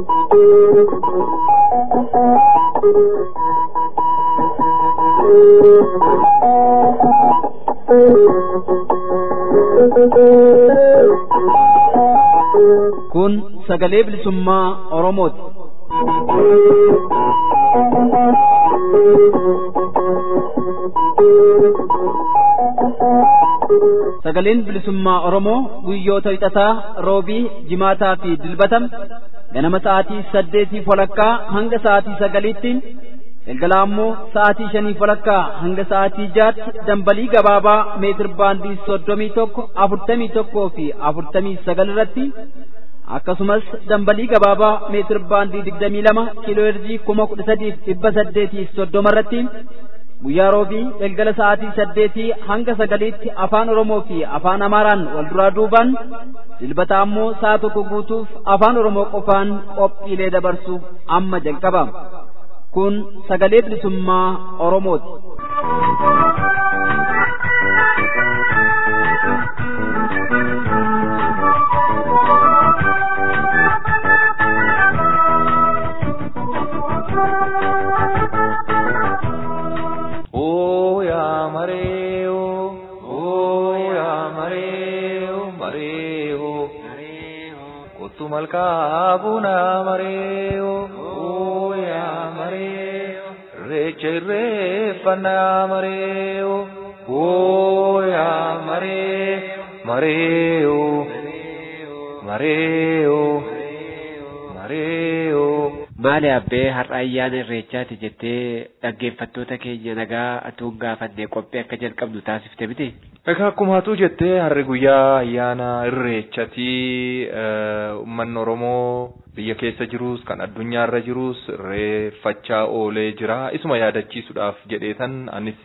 Kun sagalee bilisummaa Oromooti. Sagaleen bilisummaa Oromoo guyyoota hixataa roobii jimaataa fi dilbatam ganama sa'aatii saddeetii walakkaa hanga sa'aatii sagaliitti galgala ammoo sa'aatii shanii walakkaa hanga sa'aatii jaatti dambalii gabaabaa meetir baandii soddomii tokko afurtamii tokkoo fi afurtamii sagal irratti akkasumas dambalii gabaabaa meetir baandii digdamii lama kiiloo herjii kuma kudha sadiif dhibba saddeetii soddoma irratti guyyaa roobii galgala sa'aatii saddeetii hanga sagaliitti afaan oromoo fi afaan amaaraan wal duraa duubaan dilbata ammoo sa'a tokko guutuuf afaan oromoo qofaan qophiilee dabarsuuf amma jalqaba kun sagalee bilisummaa oromooti. malkaa buna mareeyo ooyaa mareeyo reecha irreeffannaa mareeyo ooyaa maree mareeyo mareeyo mareeyo. Maali abbee har'a ayyaana irreechaati jettee dhaggeeffattoota keenya nagaa atuun gaafannee qophii akka jalqabnu taasifte miti? Egaa akkuma hatuu jettee har'i guyyaa ayyaana irreechati uummanni Oromoo biyya keessa jirus kan addunyaa irra jirus irreeffachaa oolee jira. Isuma yaadachiisuudhaaf jedheetan anis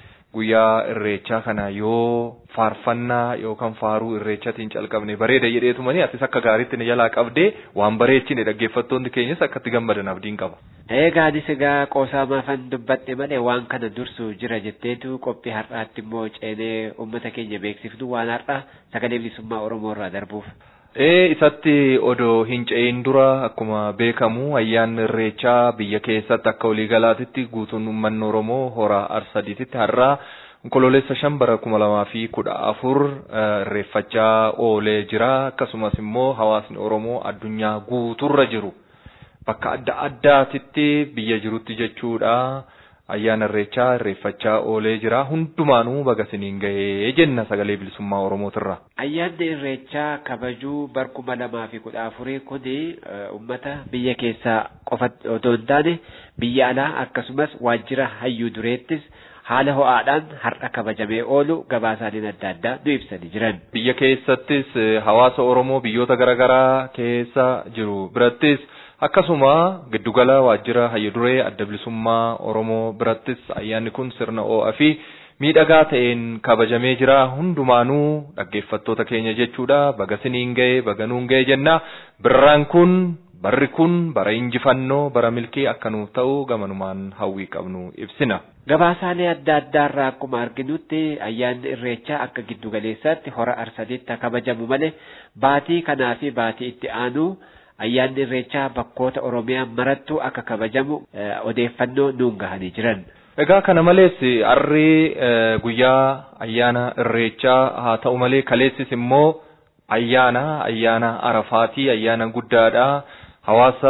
guyyaa irreechaa kana yoo faarfannaa yookaan faaruu irreechatiin calqabne bareeda jedheetumani asis akka gaariitti ni jalaa qabdee waan bareechine dhaggeeffattoonni keenyas akkatti gammadan abdiin qaba. Egaa anis egaa qoosaa maafan dubbadhe malee waan kana dursu jira jetteetu qophii har'aatti immoo ceenee uummata keenya beeksifnu waan har'a sagalee bilisummaa Oromoo irraa darbuuf. Ee isatti odoo hin ce'in dura akkuma beekamu ayyaanni irreechaa biyya keessatti akka waliigalaatitti guutuun uummanni Oromoo hora arsadiititti har'aa onkololeessa shan bara kuma lamaa fi kudha afur irreeffachaa oolee jira akkasumas immoo hawaasni Oromoo addunyaa guuturra jiru bakka adda addaatitti biyya jirutti jechuudha. ayyaana irreechaa irreeffachaa oolee jira hundumaanuu baga siniin gahee jenna sagalee bilisummaa oromootirra. Ayyaanni irreechaa kabajuu bara kuma lamaa fi kudha afurii kuni uummata biyya keessaa qofa otoo hin taane biyya alaa akkasumas waajjira hayyuu dureettis haala ho'aadhaan har'a kabajamee oolu gabaasaaleen adda addaa nu ibsanii jiran. Biyya keessattis hawaasa Oromoo biyyoota garaagaraa keessa jiru birattis akkasuma giddugala waajjira hayyu duree adda bilisummaa Oromoo birattis ayyaanni kun sirna ho'aa fi miidhagaa ta'een kabajamee jira hundumaanuu dhaggeeffattoota keenya jechuudha baga siniin ga'e baga nuun ga'e jenna birraan kun barri kun bara injifannoo bara milkii akka nuuf ta'u gamanumaan hawwii qabnu ibsina. Gabaasaalee adda addaarraa akkuma arginutti ayyaanni irreechaa akka giddugaleessaatti hora arsadiitti kabajamu malee baatii kanaa fi baatii itti aanu ayyaanni irreechaa bakkoota oromiyaa marattuu akka kabajamu odeeffannoo nuun gahanii jiran. Egaa kana malees harri guyyaa ayyaana irreechaa haa ta'u malee kaleessis immoo ayyaana ayyaana arafaatii ayyaana guddaadha. Hawaasa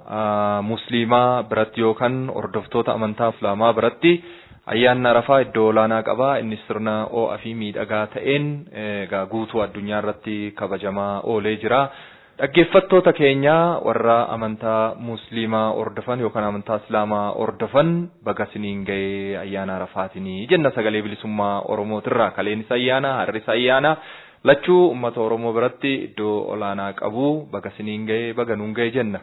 musliimaa biratti yookaan hordoftoota amantaa islaamaa biratti ayyaanni arafaa iddoo olaanaa qaba. Innis sirna ho'aa fi miidhagaa ta'een egaa guutuu addunyaa irratti kabajamaa oolee jira. Dhaggeeffattoota keenya warra amantaa musliimaa hordofan yookaan amantaa islaamaa hordofan baga siniin ga'ee ayyaana arafaatiin jenna sagalee bilisummaa oromootirraa kaleenis ayyaana har'is ayyaana lachuu uummata oromoo biratti iddoo olaanaa qabu baga siniin ga'ee baga nuun ga'ee jenna.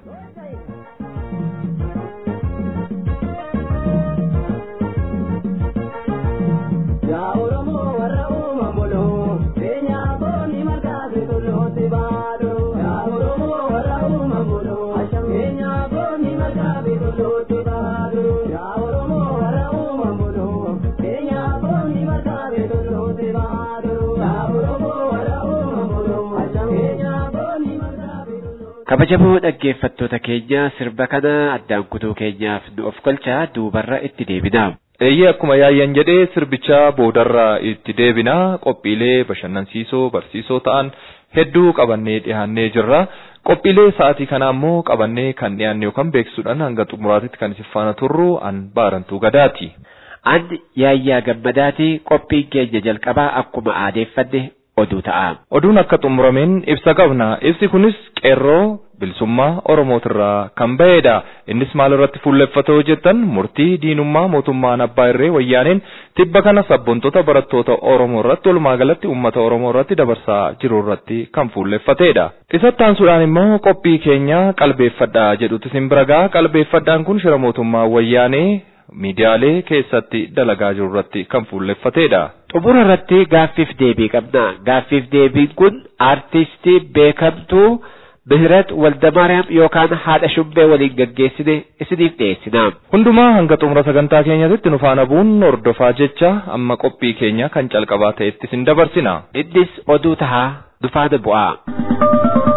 Yaa Oromoo warra uumamuuloo beenyaa booni maqaa beekulootti baaduu. Yaa Oromoo warra uumamuuloo beenyaa booni maqaa beekulootti baaduu. Yaa Oromoo warra uumamuuloo beenyaa booni maqaa beekulootti baaduu. Yaa Oromoo warra uumamuuloo beenyaa booni maqaa beekulootti. Kabajamoo dhaggeeffattoota keenya sirba kana addaan kutuu keenyaaf nu of galchaa duubarra itti deebina. Eeyyee akkuma yaayyan jedhee sirbicha boodarraa itti deebinaa qophiilee bashannansiisoo barsiisoo ta'an hedduu qabannee dhiyaannee jirra. Qophiilee sa'aatii kana ammoo qabannee kan dhiyaanne yookaan beeksisuudhaan hanga xumuraatitti kan isin faana turru an baarantuu gadaati. An yaayyaa gammadaati qophiin keenya jalqabaa akkuma aadeeffanne oduu ta'a. Oduun akka xumurameen ibsa qabna. Ibsi kunis qeerroo bilisummaa Oromootirraa kan ba'edha. Innis maal irratti fuulleffata jettan murtii diinummaa mootummaan abbaa irree wayyaaneen tibba kana sabboontota barattoota Oromoo irratti walumaa galatti uummata Oromoo irratti dabarsaa jiru irratti kan fuulleffatedha. Isatti aansuudhaan immoo qophii keenya qalbeeffadhaa jedhutu isin bira ga'a. Qalbeeffadhaan kun shira mootummaa wayyaanee miidiyaalee keessatti dalagaa jiru irratti kan fuulleffatedha. Xumura irratti gaaffiif deebii qabna. Gaaffiif deebiin kun aartistii beekamtuu Mihirat Waldamaariyaam yookaan haadha shubbee waliin gaggeessine isiniif dhiyeessina. Hundumaa hanga xumura sagantaa keenyaatti nu faana bu'uun hordofaa jecha amma qophii keenya kan calqabaa ta'etti isin dabarsina. Innis oduu tahaa nu faana bu'aa.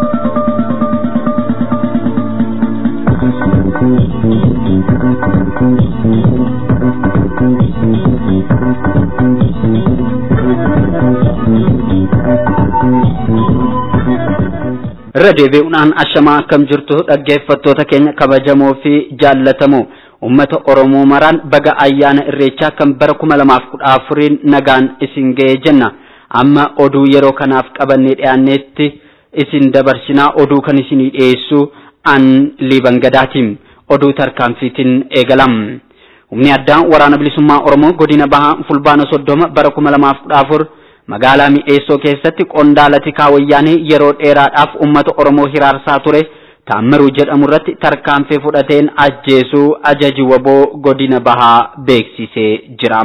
irra deebi'uudhaan ashamaa akkam jirtu dhaggeeffattoota keenya kabajamoo fi jaallatamoo ummata oromoo maraan baga ayyaana irreechaa kan bara kuma lamaaf kudha afuriin nagaan isin ga'e jenna amma oduu yeroo kanaaf qabannee dhiyaanneetti isin dabarsinaa oduu kan isinii dhiyeessu an liiban gadaatiin oduu tarkaanfiitiin eegalam humni addaa waraana bilisummaa oromoo godina bahaa fulbaana soddoma bara kuma lamaaf kudha afur magaalaa mi'eessoo keessatti qondaala tikaa wayyaanee yeroo dheeraadhaaf ummata oromoo hiraarsaa ture taammiruu jedhamu irratti tarkaanfii fudhateen ajjeesuu ajaji waboo godina bahaa beeksisee jira.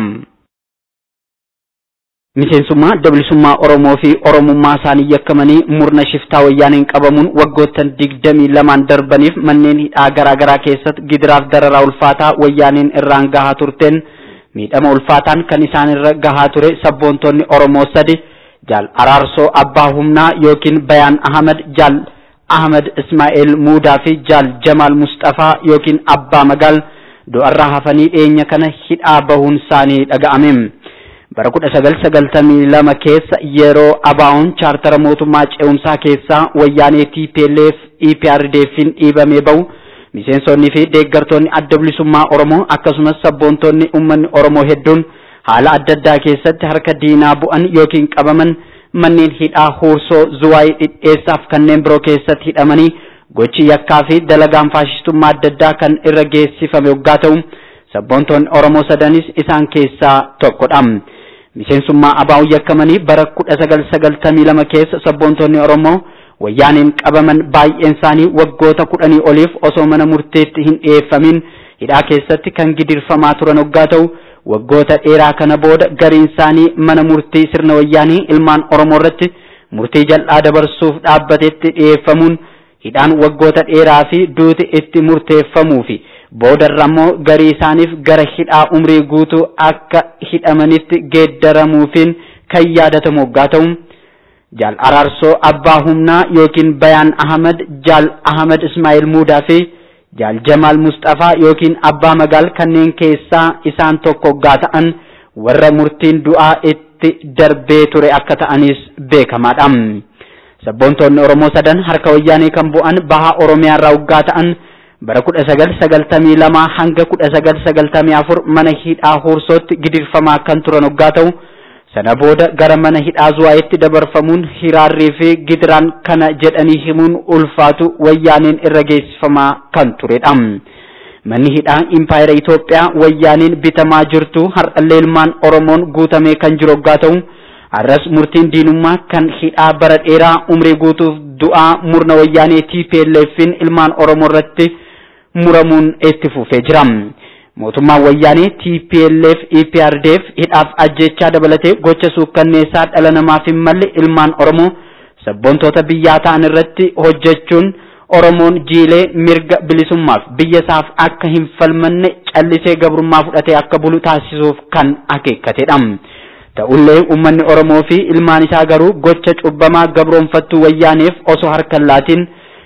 Miseensummaa bilisummaa Oromoo fi Oromummaa isaanii yakkamanii murna shiftaa wayyaaneen qabamuun waggoottan digdamii lamaan darbaniif manneen hidhaa garaa garaa keessatti gidiraaf dararaa ulfaataa wayyaaneen irraan gahaa turteen miidhama ulfaataan kan isaan irra gahaa ture sabboontonni Oromoo sadi jaal araarsoo abbaa humnaa yookiin bayaan Ahmad jaal Ahmad Ismaa'eel Muudaa fi jaal Jamaal Mustafaa yookiin abbaa magaal du'arraa hafanii dhiyeenya kana hidhaa bahuun isaanii dhaga'ame. bara kudha sagal sagaltamii lama keessa yeroo abaa'oon chaartara mootummaa ce'umsaa keessaa wayyaanee TPLF EPRDFin dhiibamee bahu miseensonnii fi deeggartoonni adda bilisummaa Oromoo akkasumas sabboontonni uummanni Oromoo hedduun haala adda addaa keessatti harka diinaa bu'an yookiin qabaman manneen hidhaa huursoo zuwaayii dhidheessaaf kanneen biroo keessatti hidhamanii gochi yakkaa fi dalagaan faashistummaa adda addaa kan irra geessifame waggaa ta'u sabboontonni Oromoo sadanis isaan keessaa tokkodha. miseensummaa abaa'uu yakkamanii bara kudha sagal sagaltamii lama keessa sabboontonni Oromoo wayyaaneen qabaman baay'een isaanii waggoota kudhanii oliif osoo mana murteetti hin dhiyeeffamin hidhaa keessatti kan gidirfamaa turan waggaa ta'u waggoota dheeraa kana booda gariin isaanii mana murtii sirna wayyaanii ilmaan Oromoo irratti murtii jal'aa dabarsuuf dhaabbatetti dhiyeeffamuun hidhaan waggoota dheeraa fi duuti itti murteeffamuu fi boodarra immoo garii isaaniif gara hidhaa umrii guutuu akka hidhamanitti geeddaramuufiin kan yaadatamu waggaa ta'u jaal araarsoo abbaa humnaa yookiin bayaan ahmad jaal ahmad ismaa'il muudaa fi jaal jamaal mustafaa yookiin abbaa magaal kanneen keessaa isaan tokko waggaa ta'an warra murtiin du'aa itti darbee ture akka ta'anis beekamaadha. Sabboontonni Oromoo sadan harka wayyaanee kan bu'an bahaa Oromiyaa irraa waggaa ta'an bara kudha sagal sagaltamii lama hanga kudha sagal sagaltamii afur mana hidhaa huursootti gidirfamaa kan turan waggaa ta'u sana booda gara mana hidhaa zuwaayitti dabarfamuun hiraarrii fi gidiraan kana jedhanii himuun ulfaatu wayyaaneen irra geessifamaa kan turedha. Manni hidhaa impaayera Itoophiyaa wayyaaneen bitamaa jirtu har'allee ilmaan Oromoon guutamee kan jiru waggaa ta'u har'as murtiin diinummaa kan hidhaa bara dheeraa umrii guutuuf du'aa murna wayyaanee TPLFin ilmaan Oromoo irratti muramuun itti fufee jira. Mootummaan wayyaanee TPLF EPRDF hidhaaf ajjechaa dabalatee gocha suukkanneessaa dhala namaaf hin malle ilmaan Oromoo sabboontoota biyyaa ta'an irratti hojjechuun Oromoon jiilee mirga bilisummaaf biyya isaaf akka hin falmanne callisee gabrummaa fudhatee akka bulu taasisuuf kan akeekkatedha. Ta'ullee uummanni Oromoo fi ilmaan isaa garuu gocha cubbamaa gabroonfattuu wayyaaneef osoo harkan laatiin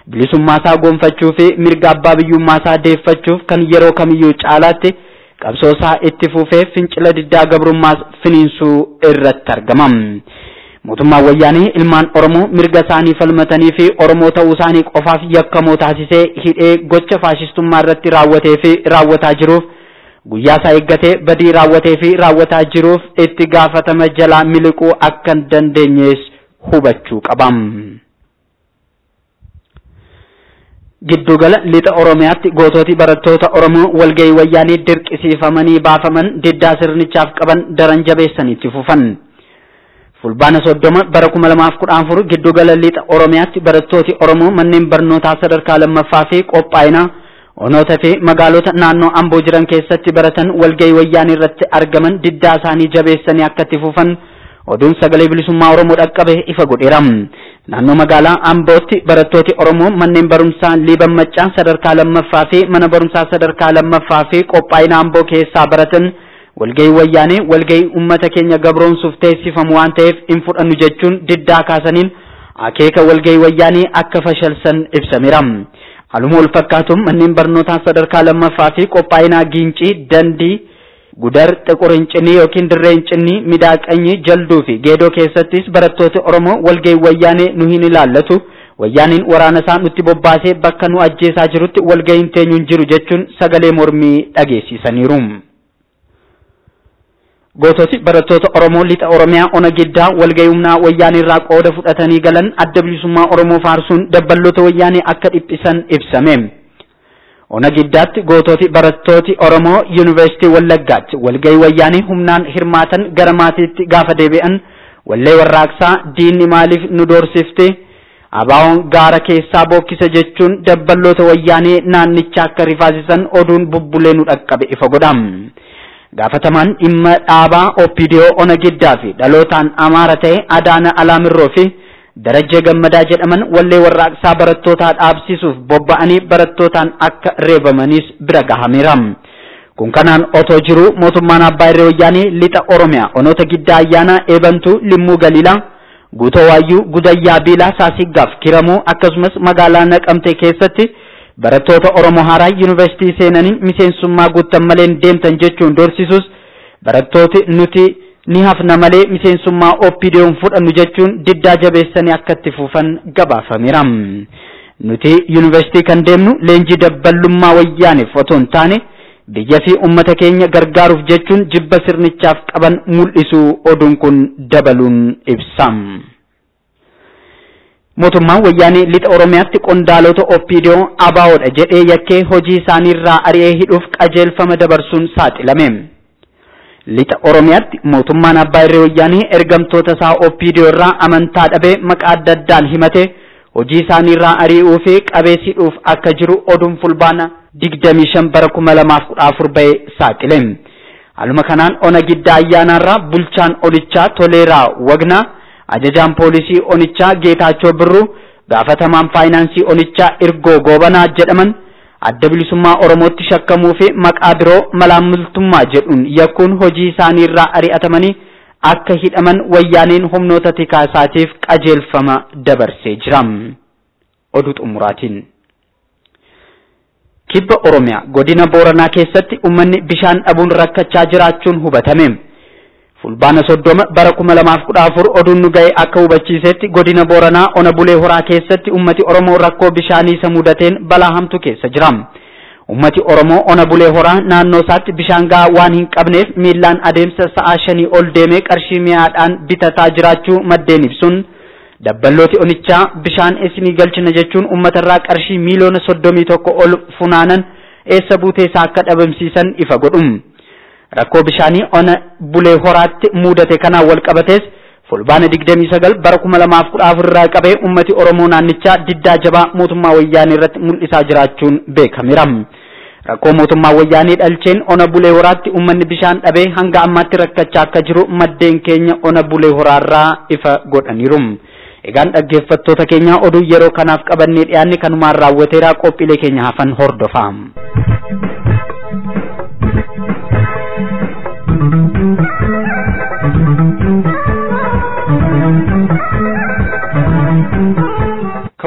bilisummaasaa gonfachuu fi mirga abbaa biyyummaasaa deeffachuuf kan yeroo kamiyyuu caalaatti qabsoosaa itti fufee fincila diddaa gabrummaas finiinsuu irratti argama. Mootummaan wayyaanee ilmaan Oromoo mirga isaanii falmatanii fi Oromoo ta'uu isaanii qofaaf yakkamoo taasisee hidhee gocha faashistummaa irratti raawwatee fi raawwataa jiruuf guyyaa isaa eeggatee badii raawwatee fi raawwataa jiruuf itti gaafatama jalaa miliquu akka hin dandeenyees hubachuu qabam. Giddugala lixa Oromiyaatti goototi barattoota Oromoo walgahii wayyaanii dirqisiifamanii baafaman diddaa sirnichaaf qaban daran jabeessaniitti fufan. Fulbaana soddoma bara kuma lamaaf kudha afur giddugala lixa Oromiyaatti barattooti Oromoo manneen barnootaa sadarkaa lammaffaa fi qophaa'inaa onoota fi magaalota naannoo Amboo jiran keessatti baratan walgahii wayyaanii irratti argaman diddaa isaanii jabeessanii akka itti fufan oduun sagalee bilisummaa Oromoo dhaqqabe ifa godheera. Naannoo magaalaa Ambootti barattooti Oromoo manneen barumsaa Liiban Maccaa sadarkaa lammaffaa fi mana barumsaa sadarkaa lammaffaa fi qophaa'ina Amboo keessaa baratan walgahii wayyaanee walgahii uummata keenya gabroomsuuf teessifamu waan ta'eef hin fudhannu jechuun diddaa kaasaniin akeeka walgahii wayyaanee akka fashalsan ibsameera. Haaluma wal fakkaatuun manneen barnootaa sadarkaa lammaffaa fi qophaa'inaa Giincii, Dandii, Gudar, Xiqur Hincinii yookiin Dirree Hincinii, Midaaqanyii, Jalduu fi Geedoo keessattis barattooti Oromoo walgahii wayyaanee nu hin ilaallatu. Wayyaaniin waraana isaa nutti bobbaasee bakka nu ajjeesaa jirutti walgahiin teenyu hin jiru jechuun sagalee mormii dhageessisaniiru. Goototi barattoota Oromoo lixa Oromiyaa ona giddaa walgahii humnaa wayyaanii irraa qooda fudhatanii galan adda bilisummaa Oromoo faarsuun dabballoota wayyaanii akka dhiphisan ibsame. Ona giddaatti goototi barattooti Oromoo Yuunivarsiitii Wallaggaatti walgahii wayyaanii humnaan hirmaatan gara maatiitti gaafa deebi'an wallee warraaqsaa diinni maaliif nu doorsifte abaawoon gaara keessaa bookkisa jechuun dabballoota wayyaanii naannicha akka rifaasisan oduun bubbulee nu dhaqqabe ifa godham. gaafatamaan dhimma dhaabaa oppidiyoo ona giddaa fi dhalootaan amaara ta'e adaana alaamirroo fi darajjee gammadaa jedhaman wallee warraaqsaa barattootaa dhaabsisuuf bobba'anii barattootaan akka reebamanis bira gahameera. Kun kanaan otoo jiru mootummaan abbaa irree wayyaanii lixa Oromiyaa onoota giddaa ayyaanaa eebantuu limmuu galiilaa guutoo waayyuu gudayyaa biilaa saasiggaaf kiramuu akkasumas magaalaa naqamtee keessatti barattoota Oromoo haaraa yuunivarsiitii seenanii miseensummaa guuttan malee deemtan jechuun dorsisus barattooti nuti ni hafna malee miseensummaa oppiidiyoon fudhannu jechuun diddaa jabeessanii akka itti fufan gabaafameera. Nuti yuunivarsiitii kan deemnu leenjii dabballummaa wayyaaniif otoo hin taane biyya fi uummata keenya gargaaruuf jechuun jibba sirnichaaf qaban mul'isuu oduun kun dabaluun ibsa. mootummaan wayyaanee lixa oromiyaatti qondaalota oppiidiyoo abaawoodha jedhee yakkee hojii isaaniirraa ari'ee hidhuuf qajeelfama dabarsuun saaxilame. Lixa oromiyaatti mootummaan abbaa irree wayyaanee ergamtoota isaa oppiidiyoo irraa amantaa dhabee maqaa adda addaan himatee hojii isaaniirraa ari'uu fi qabeessidhuuf akka jiru oduun fulbaana digdamii shan bara kuma lamaaf kudha afur ba'e saaxile. Haaluma kanaan ona giddaa ayyaanaarraa bulchaan onichaa toleeraa wagnaa ajajaan poolisii onichaa geetaachoo birruu gaafatamaan faayinaansii onichaa irgoo goobanaa jedhaman adda bilisummaa oromootti shakkamuu fi maqaa biroo malaammaltummaa jedhuun yakkuun hojii isaanii irraa ari'atamanii akka hidhaman wayyaaneen humnoota tikaa isaatiif qajeelfama dabarsee jira. Oduu xumuraatiin. Kibba Oromiyaa godina Booranaa keessatti uummanni bishaan dhabuun rakkachaa jiraachuun hubatame. fulbaana soddoma bara kuma lamaaf kudha afur oduun nu ga'e akka hubachiisetti godina booranaa ona bulee horaa keessatti ummati oromoo rakkoo bishaanii isa mudateen balaa hamtu keessa jira ummati oromoo ona bulee horaa naannoo isaatti bishaan gahaa waan hin qabneef miillaan adeemsa sa'aa shanii ol deemee qarshii mi'aadhaan bitataa jiraachuu maddeen ibsuun dabballooti onichaa bishaan isinii galchina jechuun uummatarraa qarshii miiliyoona soddomii tokko ol funaanan eessa buutee isaa akka dhabamsiisan ifa godhum. rakkoo bishaanii ona bulee horaatti mudate kanaan wal qabatees fulbaana digdamii sagal bara kuma lamaaf kudha afur irraa qabee ummati oromoo naannichaa diddaa jabaa mootummaa wayyaanii irratti mul'isaa jiraachuun beekameera. rakkoo mootummaa wayyaanii dhalcheen ona bulee horaatti ummanni bishaan dhabee hanga ammaatti rakkachaa akka jiru maddeen keenya ona bulee horaarraa ifa godhaniiru. Egaan dhaggeeffattoota keenya oduu yeroo kanaaf qabannee dhiyaanne kanumaan raawwateera qophiilee keenya hafan hordofaa.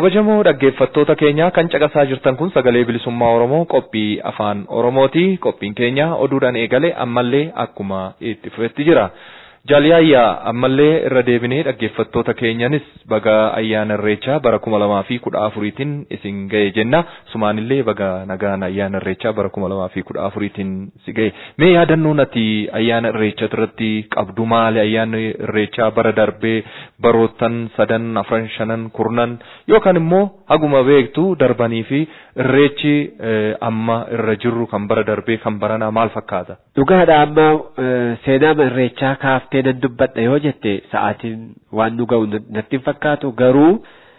kabajamoo dhaggeeffattoota keenya kan caqasaa jirtan kun sagalee bilisummaa oromoo qophii afaan oromooti qophiin keenya oduudhaan eegale ammallee akkuma itti fufetti jira jaaliyaayyaa ammallee irra deebinee dhaggeeffattoota keenyanis baga ayyaana irreechaa bara kuma lamaa fi kudha afuriitiin isin ga'e jenna sumaanillee baga nagaan ayyaana irreechaa bara kuma lamaa fi kudha afuriitiin si ga'e mee yaadannoon ati ayyaana irreechaa irratti qabdu maali ayyaanni irreechaa bara darbee baroottan sadan afran shanan kurnan yookaan immoo haguma beektu darbanii fi irreechi amma irra jirru kan bara darbee kan baranaa maal fakkaata. Dhugaadha amma seenaa irreechaa kaaftee nan dubbadha yoo jette sa'aatiin waan nu ga'u natti hin fakkaatu garuu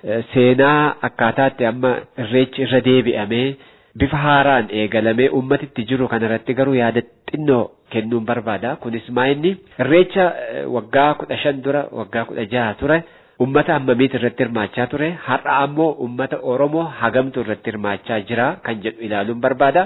seenaa akkaataatti amma irreechi irra deebi'amee bifa haaraan eegalamee ummatitti jiru kanarratti garuu yaada xinnoo kennuun barbaada kunis maa inni irreecha waggaa kudha shan dura waggaa kudha jaha ture ummata hammamiit irratti hirmaachaa ture har'a ammoo ummata oromoo hagamtu irratti hirmaachaa jira kan jedhu ilaaluun barbaada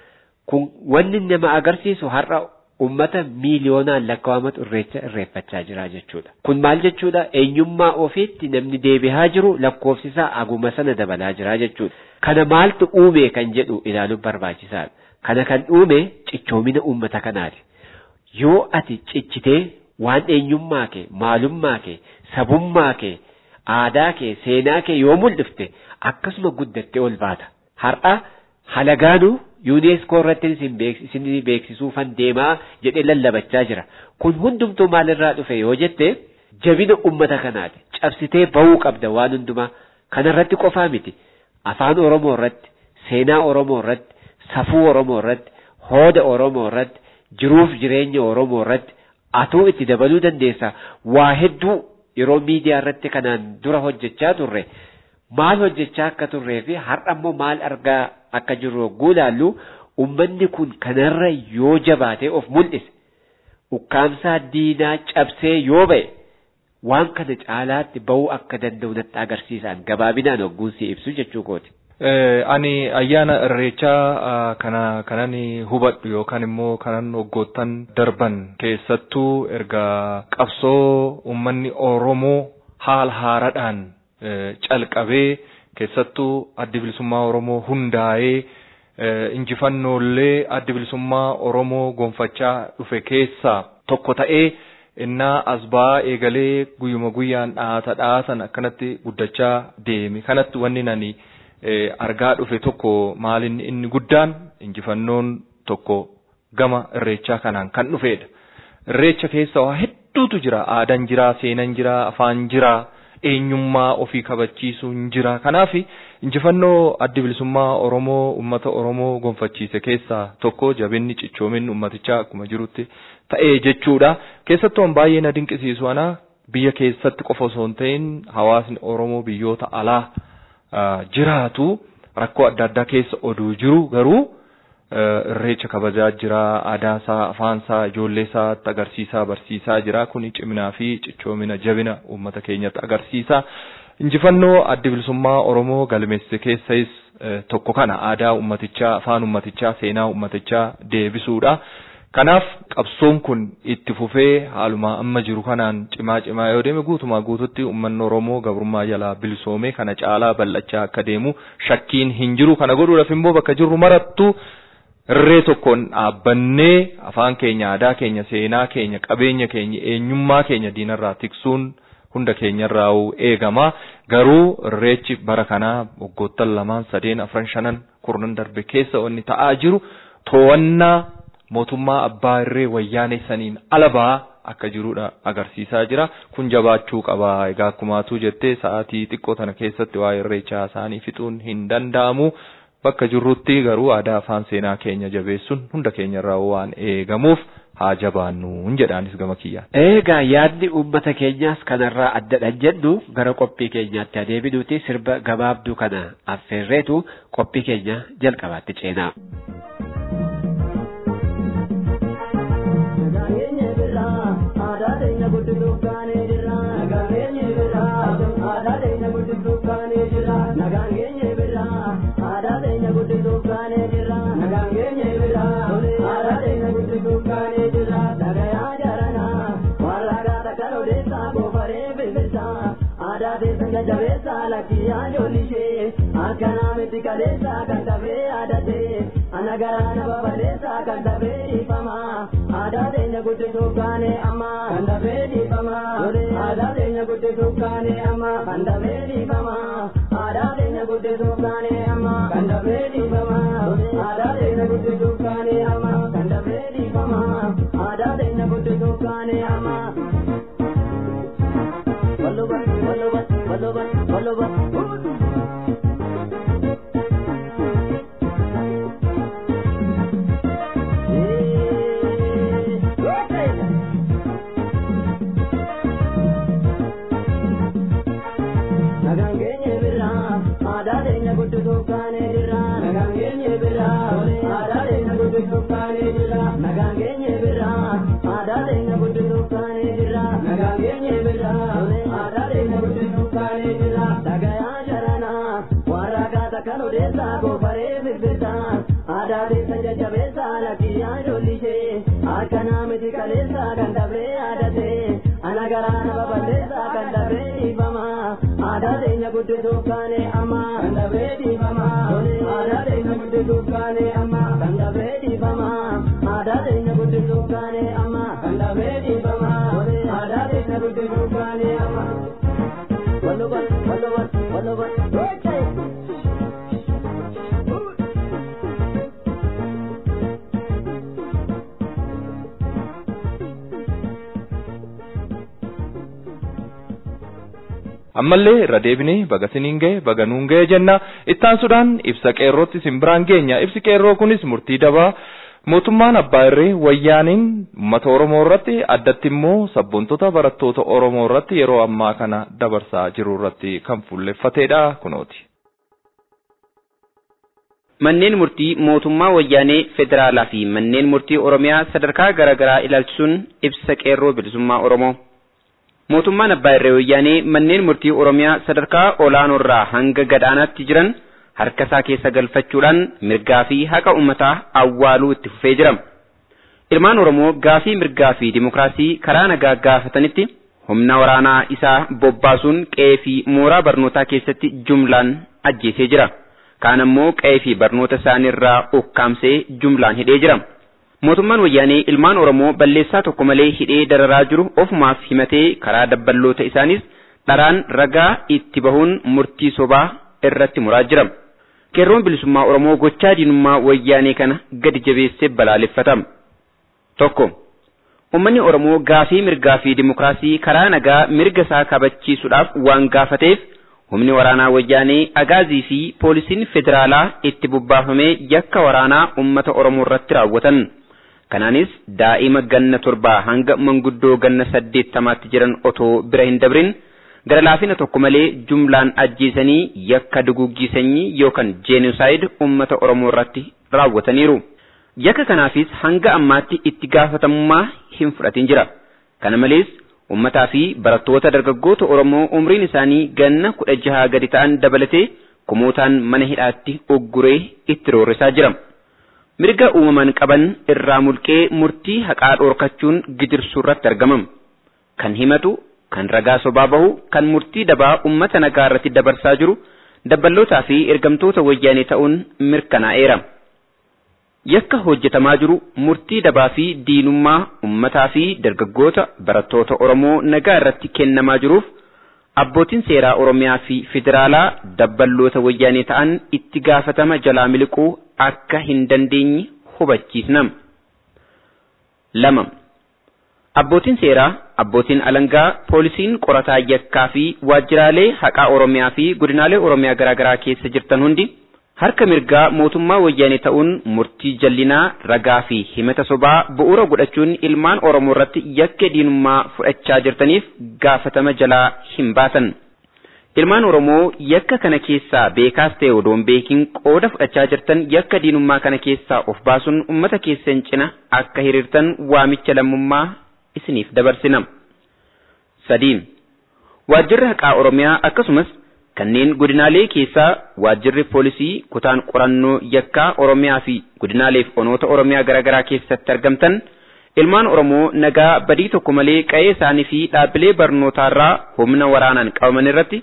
kun wanni nama agarsiisu har'a ummata miiliyoonaan lakkaawamatu irreecha irreeffachaa jira jechuudha. Kun maal jechuudha? Eenyummaa ofiitti namni deebi'aa jiru lakkoofsisaa aguma sana dabalaa jira jechuudha. Kana maaltu uume kan jedhu ilaaluun barbaachisaadha. Kana kan uume cichoomina uummata kanaati. Yoo ati cichitee waan eenyummaa kee, maalummaa kee, sabummaa kee, aadaa kee, seenaa kee yoo mul'ifte akkasuma guddattee ol baata. Har'a halagaanuu yuuneeskoo irratti isin beeksisuufan deemaa jedhee lallabachaa jira. Kun hundumtuu maalirraa dhufe yoo jette jabina ummata kanaati. Cabsitee bahuu qabda waan hundumaa. Kanarratti qofaa miti. Afaan Oromoo irratti, seenaa Oromoo irratti, safuu Oromoo irratti, hooda Oromoo irratti, jiruuf jireenya Oromoo irratti atuu itti dabaluu dandeessa. Waa hedduu yeroo miidiyaa irratti kanaan dura hojjechaa turre. Maal hojjechaa akka turree fi har'a immoo maal argaa akka jirru yogguu ilaallu ummanni kun kanarra yoo jabaatee of mul'ise ukkaamsaa diinaa cabsee yoo ba'e waan kana caalaatti bahuu akka danda'u natti agarsiisan gabaabinaan hogguun si ibsu jechuu kooti. Ani ayyaana irreechaa kana kanan hubadhu yookaan immoo kanan waggoottan darban keessattuu erga qabsoo uummanni Oromoo haala haaraadhaan calqabee keessattuu addi bilisummaa Oromoo hundaa'ee injifannoolee addi bilisummaa Oromoo gonfachaa dhufe keessaa tokko ta'ee innaa asbaa eegalee guyyuma guyyaan dhaata dhaatan akkanatti guddachaa deeme kanatti wanni nani argaa dhufe tokko maalin inni guddaan injifannoon tokko gama irreechaa kanaan kan dhufedha. Irreecha keessa waa hedduutu jira aadaan jira seenaan jira afaan jira. eenyummaa ofii kabachiisuun jira. Kanaaf injifannoo addi bilisummaa Oromoo uummata Oromoo gonfachiise keessaa tokko jabinni cichoominni uummatichaa akkuma jirutti ta'ee jechuudha. Keessattuu baay'ee na dinqisiisu ana biyya keessatti qofa osoo hin ta'in hawaasni Oromoo biyyoota alaa jiraatu rakkoo adda addaa keessa oduu jiru garuu irreecha kabajaa jira aadaa isaa afaan isaa ijoollee isaatti agarsiisaa barsiisaa jira kuni ciminaa fi cichoomina jabina uummata keenyatti agarsiisa injifannoo addi bilisummaa oromoo galmeesse keessas tokko kana aadaa ummatichaa afaan ummatichaa seenaa ummatichaa deebisuudha. Kanaaf qabsoon kun itti fufee haaluma amma jiru kanaan cimaa cimaa yoo deeme guutumaa guututti uummanni Oromoo gabrummaa jalaa bilisoomee kana caalaa bal'achaa akka deemu shakkiin hin jiru. Kana godhuudhaaf immoo bakka jirru marattu irree tokkoon dhaabbannee afaan keenya, aadaa keenya, seenaa keenya, qabeenya keenya, eenyummaa keenya diinarraa tiksuun hunda keenyarraa eegama. Garuu irreechi bara kanaa waggoottan lamaan sadeen afran shanan kurnan darbe keessa wanni ta'aa jiru to'annaa mootummaa abbaa irree wayyaanee saniin alabaa akka jirudha agarsiisaa jira. Kun jabaachuu qaba. Egaa akkumaatu jettee sa'aatii xiqqoo tana keessatti waa'ee irreechaa isaanii fixuun hin danda'amu. Bakka jirrutti garuu aadaa afaan seenaa keenya jabeessuun hunda keenyarraa waan eegamuuf haa jabaannu jedhaanis gama kiyyaan. Egaa yaadni uummata keenyaas kanarraa addadhan jennu gara qophii keenyaatti adeeminuuti sirba gabaabduu kana affeerreetu qophii keenya jalqabaatti ceenaa. jabeessa lakkiyyaa ijoollishe akkanaa miti kaleessa kan dhabee yaadate ana garaana baballeessa kan dhabee dhiifama aadaa teenya guddisuuf kaane amma kan dhabee dhiifama aadaa teenya guddisuuf kaane amma kan dhabee dhiifama aadaa teenya guddisuuf kaane amma kan dhabee dhiifama aadaa teenya guddisuuf kaane amma kan dhabee dhiifama aadaa teenya guddisuuf kaane amma. Waluba, waluba, waluba, waluba. Nagaan keenya birraa aadaa teenya guddisuuf kaanee jirra. Nagaan keenya birraa aadaa teenya guddisuuf kaanee jirra. Nagaan keenya birraa aadaa teenya guddisuuf kaanee jirra. Nagaan keenya birraa aadaa teenya guddisuuf kaanee jirra. Dhagayaa jaranaa warra kaata kan odeessaa goofaree firfirtaa. Aadaa teessa jajjabeessaa lakkiyyaa ijoollishe akkanaa miti kaleessaa kan dhabee yaadate. Ana garaana baballeessaa kan dhabee dhiifama. Aadaa teenya guddisuuf kaane amma kan dhabee dhiifama. Aadaa teenya guddisuuf kaane amma kan dhabee dhiifama. Aadaa teenya guddisuuf kaane amma kan dhabee dhiifama. Aadaa teenya guddisuuf kaane amma. Walubat, walubat, walubat. ammallee irra deebinee baga siniin ga'e baga nuun ga'e jenna ittaansuudhaan ibsa qeerrootti isin biraan geenya ibsi qeerroo kunis murtii dabaa mootummaan abbaa irree wayyaaniin uummata oromoo irratti addatti immoo sabboontota barattoota oromoo irratti yeroo ammaa kana dabarsaa jiru irratti kan fuulleffateedha kunooti. Manneen murtii mootummaa wayyaanee federaalaa fi manneen murtii oromiyaa sadarkaa garaa garaa ilaalchisuun ibsa qeerroo bilisummaa oromoo. mootummaan abbaa irree wayyaanee manneen murtii oromiyaa sadarkaa olaanoorraa hanga gadaanaatti jiran harka isaa keessa galfachuudhaan mirgaa fi haqa uummataa awwaaluu itti fufee jira. Ilmaan Oromoo gaafii mirgaa fi dimokiraasii karaa nagaa gaafatanitti humna waraanaa isaa bobbaasuun qe'ee fi mooraa barnootaa keessatti jumlaan ajjeesee jira. Kaan ammoo qe'ee fi barnoota isaaniirraa ukkaamsee jumlaan hidhee jira. Mootummaan wayyaanee ilmaan Oromoo balleessaa tokko malee hidhee dararaa jiru ofumaaf himatee karaa dabballoota isaanis dharaan ragaa itti bahuun murtii sobaa irratti muraa jira. Qeerroon bilisummaa Oromoo gochaa diinummaa wayyaanee kana gadi jabeessee balaaleffatama. Tokko. Uummanni Oromoo gaafii mirgaa fi dimokiraasii karaa nagaa mirga isaa kabachiisuudhaaf waan gaafateef humni waraanaa wayyaanee agaazii fi poolisiin federaalaa itti bobbaafamee yakka waraanaa uummata Oromoo irratti raawwatan. Kanaanis daa'ima ganna torbaa hanga manguddoo ganna saddeettamaatti jiran otoo bira hin dabrin gara laafina tokko malee jumlaan ajjeesanii yakka duguggii sanyii yookaan jeenusaayid uummata Oromoo irratti raawwataniiru. Yakka kanaafis hanga ammaatti itti gaafatamummaa hin fudhatin jira. Kana malees uummataa fi barattoota dargaggoota Oromoo umriin isaanii ganna kudha jahaa gadi ta'an dabalatee kumootaan mana hidhaatti ugguree itti roorrisaa jira. Mirga uumamaan qaban irraa mulqee murtii haqaa dhoorkachuun gidirsuu irratti argamam. Kan himatu, kan ragaa sobaa bahu, kan murtii dabaa uummata nagaa irratti dabarsaa jiru dabballootaa fi ergamtoota wayyaanee ta'uun mirkanaa'eera. Yakka hojjetamaa jiru murtii dabaa fi diinummaa uummataa fi dargaggoota barattoota Oromoo nagaa irratti kennamaa jiruuf abbootiin seeraa Oromiyaa fi federaalaa dabballoota wayyaanee ta'an itti gaafatama jalaa miliquu akka hin dandeenye hubachiisnam. Lama. Abbootiin seeraa, abbootiin alangaa, poolisiin qorataa yakkaa fi waajjiraalee haqaa Oromiyaa fi godinaalee Oromiyaa garaagaraa keessa jirtan hundi harka mirgaa mootummaa wayyaanee ta'uun murtii jallinaa ragaa fi himata sobaa bu'uura godhachuun ilmaan Oromoo irratti yakka diinummaa fudhachaa jirtaniif gaafatama jalaa hin baasan. Ilmaan Oromoo yakka kana keessaa beekaas ta'e odoon beekin qooda fudhachaa jirtan yakka diinummaa kana keessaa of baasuun uummata keessan cina akka hiriirtan waamicha lammummaa isiniif dabarsina. Sadiin. Waajjirri haqaa Oromiyaa akkasumas kanneen godinaalee keessaa waajjirri poolisii kutaan qorannoo yakkaa Oromiyaa fi godinaaleef onoota Oromiyaa garaagaraa keessatti argamtan ilmaan Oromoo nagaa badii tokko malee qa'ee isaanii fi dhaabbilee barnootaarraa humna waraanaan qabaman irratti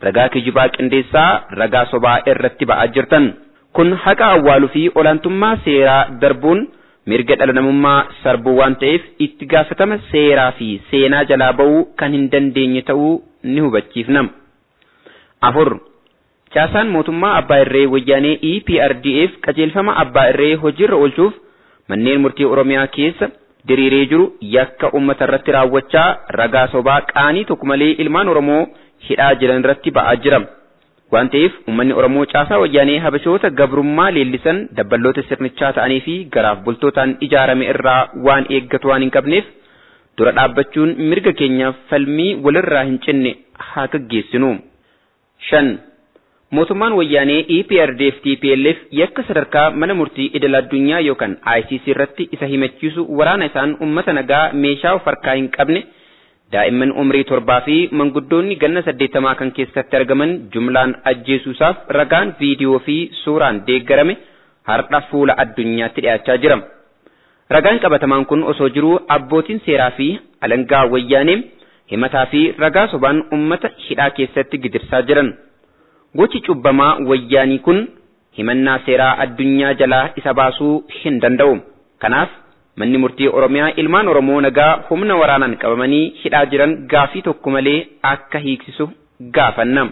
ragaa kijibaa qindeessaa ragaa sobaa irratti ba'aa jirtan kun haqa awwaaluu fi olaantummaa seeraa darbuun mirga dhala namummaa sarbuu waan ta'eef itti gaafatama seeraa fi seenaa jalaa ba'uu kan hin dandeenye ta'uu ni hubachiifna. afur caasaan mootummaa abbaa irree wayyaanee EPRDF qajeelfama abbaa irree hojiirra oolchuuf manneen murtii oromiyaa keessa diriiree jiru yakka ummata irratti raawwachaa ragaa sobaa qaanii tokko malee ilmaan oromoo hidhaa jiran irratti ba'aa jira. waan ta'eef uummanni oromoo caasaa wayyaanee habashoota gabrummaa leellisan dabballoota sirnichaa ta'anii fi garaaf bultootaan ijaarame irraa waan eeggatu waan hin qabneef dura dhaabbachuun mirga keenyaaf falmii walirraa hin cinne haa gaggeessinu. shan mootummaan wayyaanee EPRDF TPLF yakka sadarkaa mana murtii idil addunyaa yookaan ICC irratti isa himachiisu waraana isaan uummata nagaa meeshaa of harkaa hin qabne daa'imman umrii torbaa fi manguddoonni ganna saddeettamaa kan keessatti argaman jumlaan ajjeesuusaaf ragaan viidiyoo fi suuraan deeggarame har'a fuula addunyaatti dhiyaachaa jira. Ragaan qabatamaan kun osoo jiruu abbootiin seeraa fi alangaa wayyaanee himataa fi ragaa sobaan ummata hidhaa keessatti gidirsaa jiran. Gochi cubbamaa wayyaanii kun himannaa seeraa addunyaa jalaa isa baasuu hin danda'u. Kanaaf manni murtii Oromiyaa ilmaan Oromoo nagaa humna waraanaan qabamanii hidhaa jiran gaafii tokko malee akka hiiksisu gaafanna.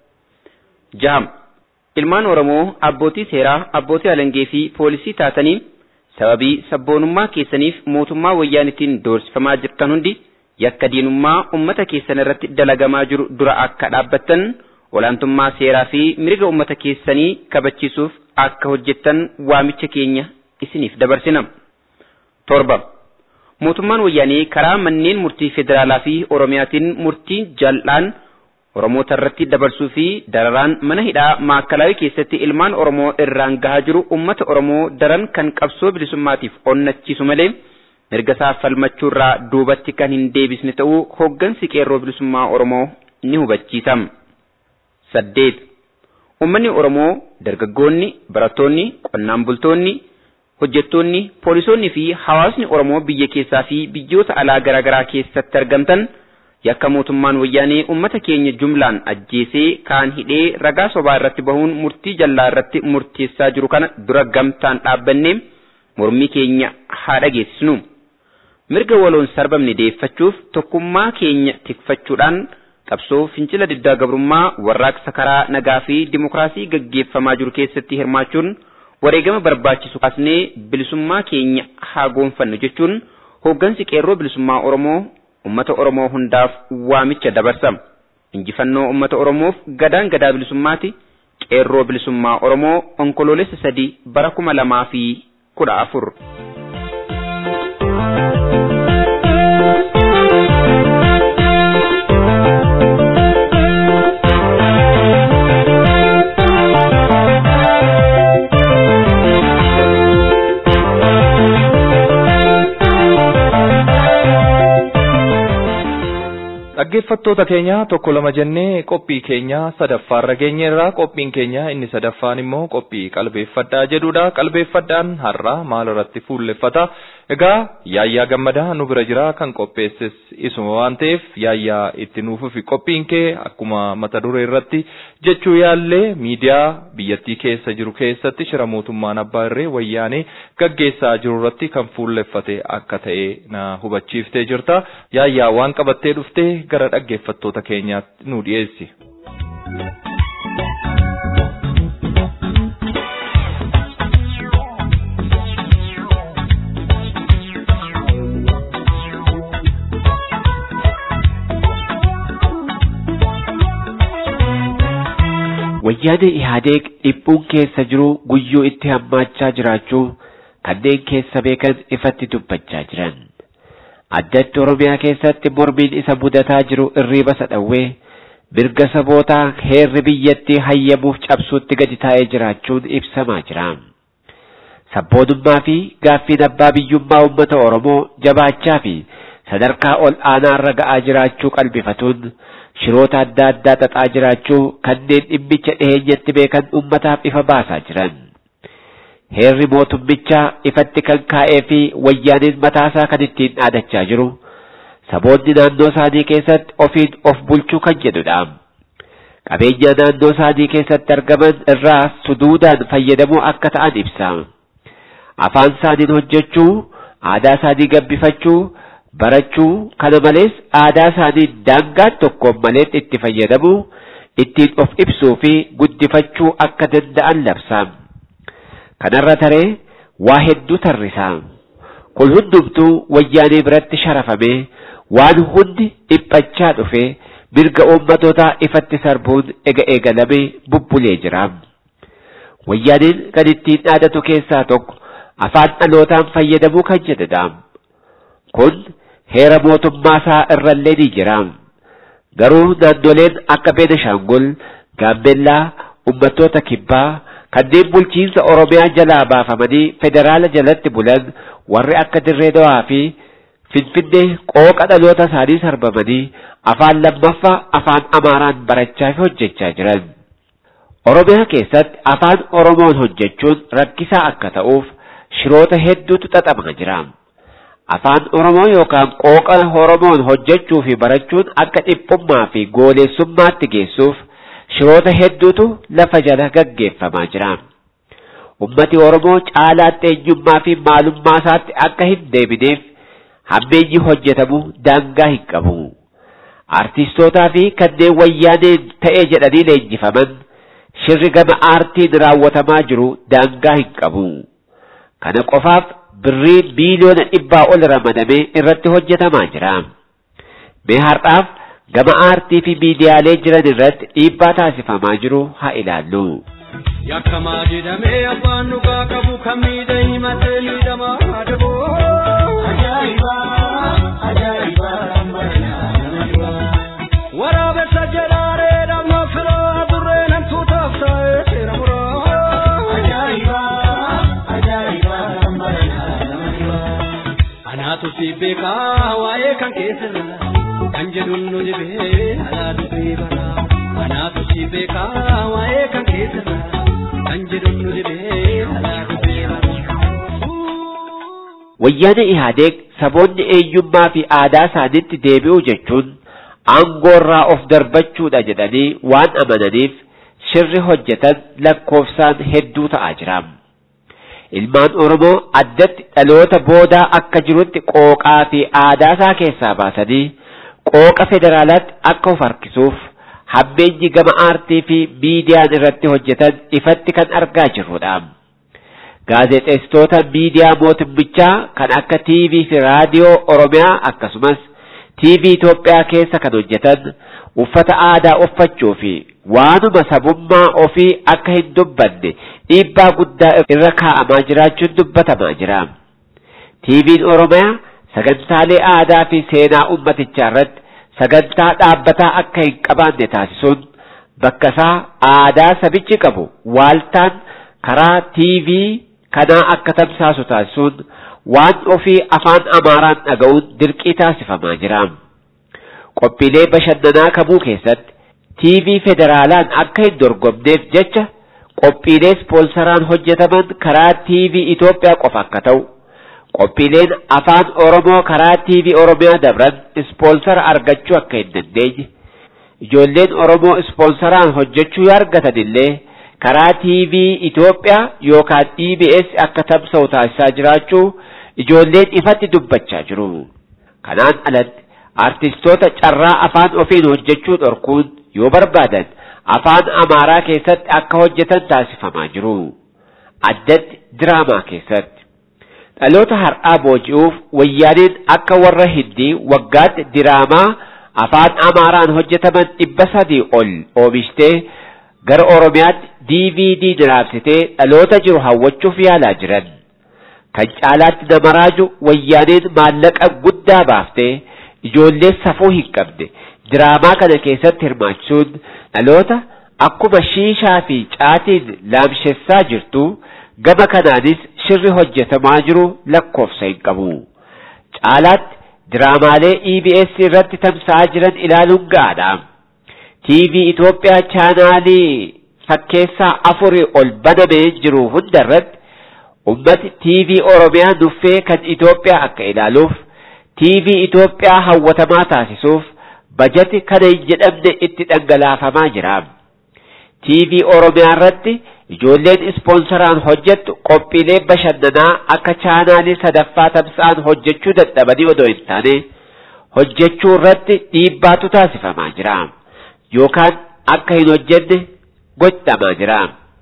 Jaha. Ilmaan Oromoo abbootii seeraa, abbootii alangee fi poolisii taatanii sababii sabboonummaa keessaniif mootummaa wayyaanitiin doorsifamaa jirtan hundi yakka diinummaa ummata keessan irratti dalagamaa jiru dura akka dhaabbattan olaantummaa seeraa fi mirga ummata keessanii kabachiisuuf akka hojjettan waamicha keenya isiniif dabarsina. Torba. Mootummaan wayyaanee karaa manneen murtii federaalaa fi Oromiyaatiin murtii jal'aan Oromoota irratti dabarsuu fi dararaan mana hidhaa maakalaawii keessatti ilmaan Oromoo irraan gahaa jiru ummata Oromoo daran kan qabsoo bilisummaatiif onnachiisu malee mirga isaa falmachuurraa duubatti kan hin deebisne ta'uu hoggansi qeerroo bilisummaa Oromoo ni hubachiisa. Saddeet. Uummanni Oromoo dargaggoonni, barattoonni, qonnaan bultoonni, hojjettoonni, poolisoonni fi hawaasni Oromoo biyya keessaa fi biyyoota alaa garaagaraa keessatti argamtan yakka mootummaan wayyaanee uummata keenya jumlaan ajjeesee kaan hidhee ragaa sobaa irratti bahuun murtii jallaa irratti murteessaa jiru kana dura gamtaan dhaabbannee mormii keenya haa dhageessisnu. Mirga waloon sarbamne deeffachuuf tokkummaa keenya tikfachuudhaan qabsoo fincila diddaa gabrummaa warraaqsa karaa nagaa fi dimokiraasii gaggeeffamaa jiru keessatti hirmaachuun wareegama barbaachisu kaasnee bilisummaa keenya haa goonfannu jechuun hooggansi qeerroo bilisummaa Oromoo ummata Oromoo hundaaf waamicha dabarsa. Injifannoo ummata Oromoof gadaan gadaa bilisummaati. Qeerroo bilisummaa Oromoo onkoloolessa sadii bara kuma lamaa fi kudha afur. Dhaggeeffattoota keenya tokko lama jennee qophii keenya sadaffaarra geenyeerra qophiin keenya inni sadaffaan immoo qophii qalbeeffadhaa jedhudha. Qalbeeffadhaan har'a maal irratti fuulleffata? Egaa yaayyaa gammadaa nu bira jira kan qopheesses isuma waan ta'eef yaayyaa itti nuufufi qophiin kee akkuma mata duree irratti jechuu yaallee miidiyaa biyyattii keessa jiru keessatti shira mootummaan abbaa irree wayyaanee gaggeessaa jiru irratti kan fuulleffate akka ta'e na hubachiiftee jirta. Yaayyaa waan qabattee dhuftee gara dhaggeeffattoota keenyaatti nu dhiyeessi. Wayyaanee Ihaadeeg dhiphuun keessa jiru guyyuu itti hammaachaa jiraachuu kanneen keessa beekan ifatti dubbachaa jiran. Addatti Oromiyaa keessatti mormiin isa mudataa jiru irriiba sadhawwee mirga sabootaa heerri biyyattii hayyamuuf cabsuutti gadi taa'ee jiraachuun ibsamaa jira. Sabboonummaa fi gaaffiin abbaa biyyummaa uummata Oromoo jabaachaa fi sadarkaa ol aanaarra ga'aa jiraachuu qalbifatuun shiroota adda addaa xaxaa jiraachuu kanneen dhimmicha dhiheenyatti beekan uummataaf ifa baasaa jiran. Heerri mootummichaa ifatti kan kaa'ee fi wayyaaniin mataasaa kan ittiin dhaadachaa jiru saboonni naannoo isaanii keessatti ofiin of bulchuu kan jedhudha. qabeenya naannoo isaanii keessatti argaman irraa suduudaan fayyadamuu akka ta'an ibsa. Afaan isaaniin hojjechuu, aadaa isaanii gabbifachuu, barachuu, kana malees aadaa isaanii daangaan tokkoon malee itti fayyadamuu, ittiin of ibsuu fi guddifachuu akka danda'an labsa. Kanarra taree waa hedduu tarrisa. Kun hundumtuu wayyaanee biratti sharafamee waan hundi dhiphachaa dhufee mirga uummatootaa ifatti sarbuun ega eegalamee bubbulee jira. Wayyaaneen kan ittiin dhaadatu keessaa tokko afaan dhalootaan fayyadamuu kan jedhedha. Kun heera mootummaa isaa irrallee ni jira. Garuu naannoleen akka Beenishaangul, Gaambellaa, uummattoota kibbaa kanneen bulchiinsa Oromiyaa jalaa baafamanii federaala jalatti bulan warri akka Dirree Dawaa fi Finfinnee qooqa dhaloota isaanii sarbamanii afaan lammaffaa afaan Amaaraan barachaa fi hojjechaa jiran. Oromiyaa keessatti afaan Oromoon hojjechuun rakkisaa akka ta'uuf shiroota hedduutu xaxamaa jira. Afaan Oromoo yookaan qooqa Oromoon hojjechuu fi barachuun akka dhiphummaa fi goolessummaatti geessuuf shiroota hedduutu lafa jala gaggeeffamaa jira. Ummati Oromoo caalaatti eenyummaa fi maalummaa isaatti akka hin deebineef hammeenyi hojjetamu daangaa hin qabu. Artistootaa fi kanneen wayyaaneen ta'ee jedhanii leenjifaman shirri gama aartiin raawwatamaa jiru daangaa hin qabu. Kana qofaaf birrii biiliyoona dhibbaa ol ramadamee irratti hojjetamaa jira. Mee har'aaf gama aartii fi miidiyaalee jiran irratti dhiibbaa taasifamaa jiru haa ilaallu. Yakkamaa jedhamee abbaan dhugaa qabu kan miidha himatee miidhamaa adaboo. Ajaa'iba! Ajaa'iba! Waraabessa jedhaaree dhamma firaa burree namtuutaaf taa'ee seera muraa. Ajaa'iba! Ajaa'iba! Anaatu si beekaa waa'ee kan keessirraa kan jedhuun nu dibee alaa dubbii baraa. Anaatu si beekaa waa'ee kan keessirraa kan jedhuun nu dibee alaa dubbii baraa. Wayyaana Ihaadeeg saboonni eenyummaa fi aadaa isaaniitti deebi'uu jechuun aangoorraa of darbachuudha jedhanii waan amananiif shirri hojjetan lakkoofsaan hedduu ta'aa jira. Ilmaan Oromoo addatti dhaloota boodaa akka jirutti qooqaa fi aadaa isaa keessaa baasanii qooqa federaalaatti akka of harkisuuf hammeenyi gama aartii fi miidiyaan irratti hojjetan ifatti kan argaa jirrudha. Gaazexeessitoota miidiyaa mootummichaa kan akka TV fi raadiyoo Oromiyaa akkasumas TV Itoophiyaa keessa kan hojjetan uffata aadaa uffachuu fi waanuma sabummaa ofii akka hin dubbanne dhiibbaa guddaa irra kaa'amaa jiraachuun dubbatamaa jira. TV'n Oromiyaa sagantaalee aadaa fi seenaa ummatichaa irratti sagantaa dhaabbataa akka hin qabaanne taasisuun bakka isaa aadaa sabichi qabu waaltaan karaa TV kanaa akka tamsaasu taasisuun waan ofii afaan Amaaraan dhaga'uun dirqii taasifamaa jira. Qophiilee bashannanaa kamuu keessatti TV federaalaan akka hin dorgomneef jecha qophiilee ispoonsaraan hojjetaman karaa TV Itoophiyaa qofa akka ta'u, qophiileen afaan Oromoo karaa TV Oromiyaa dabran ispoonsara argachuu akka hin dandeenye, ijoolleen Oromoo ispoonsaraan hojjechuu yoo argatan illee karaa TV Itoophiyaa yookaan EBS akka tamsa'u taasisaa jiraachuu ijoolleen ifatti dubbachaa jiru. Kanaan alatti artistoota carraa afaan ofiin hojjechuu dhorkuun yoo barbaadan afaan Amaaraa keessatti akka hojjetan taasifamaa jiru. Addatti diraamaa keessatti. Dhaloota har'aa booji'uuf wayyaaniin akka warra hindii waggaatti diraamaa afaan Amaaraan hojjetaman dhibba sadii ol oomishtee gara Oromiyaatti DVD diraamsitee dhaloota jiru hawwachuuf yaalaa jiran. Kan caalaatti nama raaju wayyaaniin maallaqa guddaa baaftee ijoollee safuu hin qabne diraamaa kana keessatti hirmaachisuun dhaloota akkuma shiishaa fi caatiin laamshessaa jirtu gama kanaanis shirri hojjetamaa jiru lakkoofsa hin qabu. Caalaatti diraamaalee EBS irratti tamsa'aa jiran ilaaluun gahaadha. TV Itoophiyaa chaanaalii fakkeessaa afurii ol banamee jiru hunda irratti ummati TV Oromiyaa nuffee kan Itoophiyaa akka ilaaluuf TV Itoophiyaa hawwatamaa taasisuuf bajati kana hin jedhamne itti dhangalaafamaa jira. TV Oromiyaa irratti ijoolleen ispoonsaraan hojjettu qophiilee bashannanaa akka chaanaalii sadaffaa tamsa'an hojjechuu dadhabanii odoo hin taane hojjechuu irratti dhiibbaatu taasifamaa jira yookaan akka hin hojjenne godhamaa jira.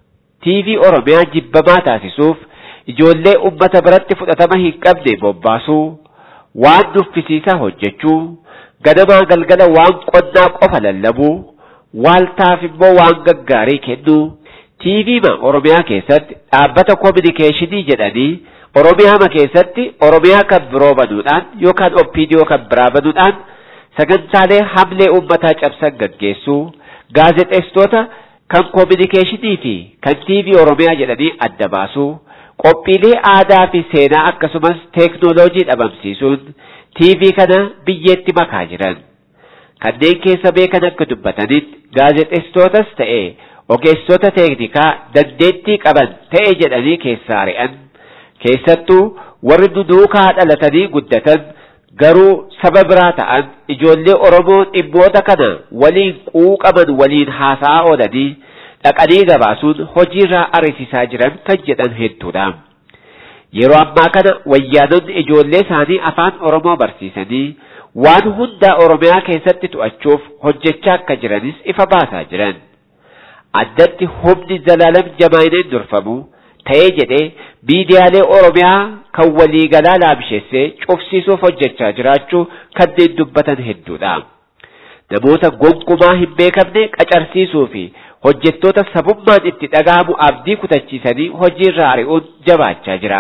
TV Oromiyaa jibbamaa taasisuuf ijoollee ummata biratti fudhatama hin qabne bobbaasuu waan nuffisiisaa hojjechuu ganamaa galgala waan qonnaa qofa lallabuu waaltaaf immoo waan gaggaarii kennuu tiiviima oromiyaa keessatti dhaabbata koominikeeshinii jedhanii oromiyaama keessatti oromiyaa kan biroo banuudhaan yookaan oppiidiyoo kan biraa banuudhaan sagantaalee hamlee uummataa cabsan gaggeessuu gaazexeessitoota kan koominikeeshinii fi kan tiivii oromiyaa jedhanii adda baasuu qophiilee aadaa fi seenaa akkasumas teeknooloojii dhabamsiisuun tiivii kana biyyeetti makaa jiran kanneen keessa beekan akka dubbatanitti gaazexeessitootas ta'e ogeessota teeknikaa dandeettii qaban ta'e jedhanii keessaa ari'an keessattuu warri duduukaa dhalatanii guddatan garuu saba biraa ta'an ijoollee Oromoo dhimmoota kana waliin quuqaman waliin haasa'aa oolanii dhaqanii gabaasuun hojiirraa ariisisaa jiran kan jedhan hedduudha. Yeroo ammaa kana wayyaanonni ijoollee isaanii afaan Oromoo barsiisanii waan hundaa Oromiyaa keessatti to'achuuf hojjechaa akka jiranis ifa baasaa jiran. Addatti humni Zalaalam Jamaayineen durfamu ta'ee jedhee miidiyaalee Oromiyaa kan waliigalaa laamsheessee cufsiisuuf hojjechaa jiraachuu kanneen dubbatan hedduudha. Namoota gonkumaa hin beekamne qacarsiisuu fi hojjettoota sabummaan itti dhaga'amu abdii kutachiisanii hojiirraa ari'uun jabaachaa jira.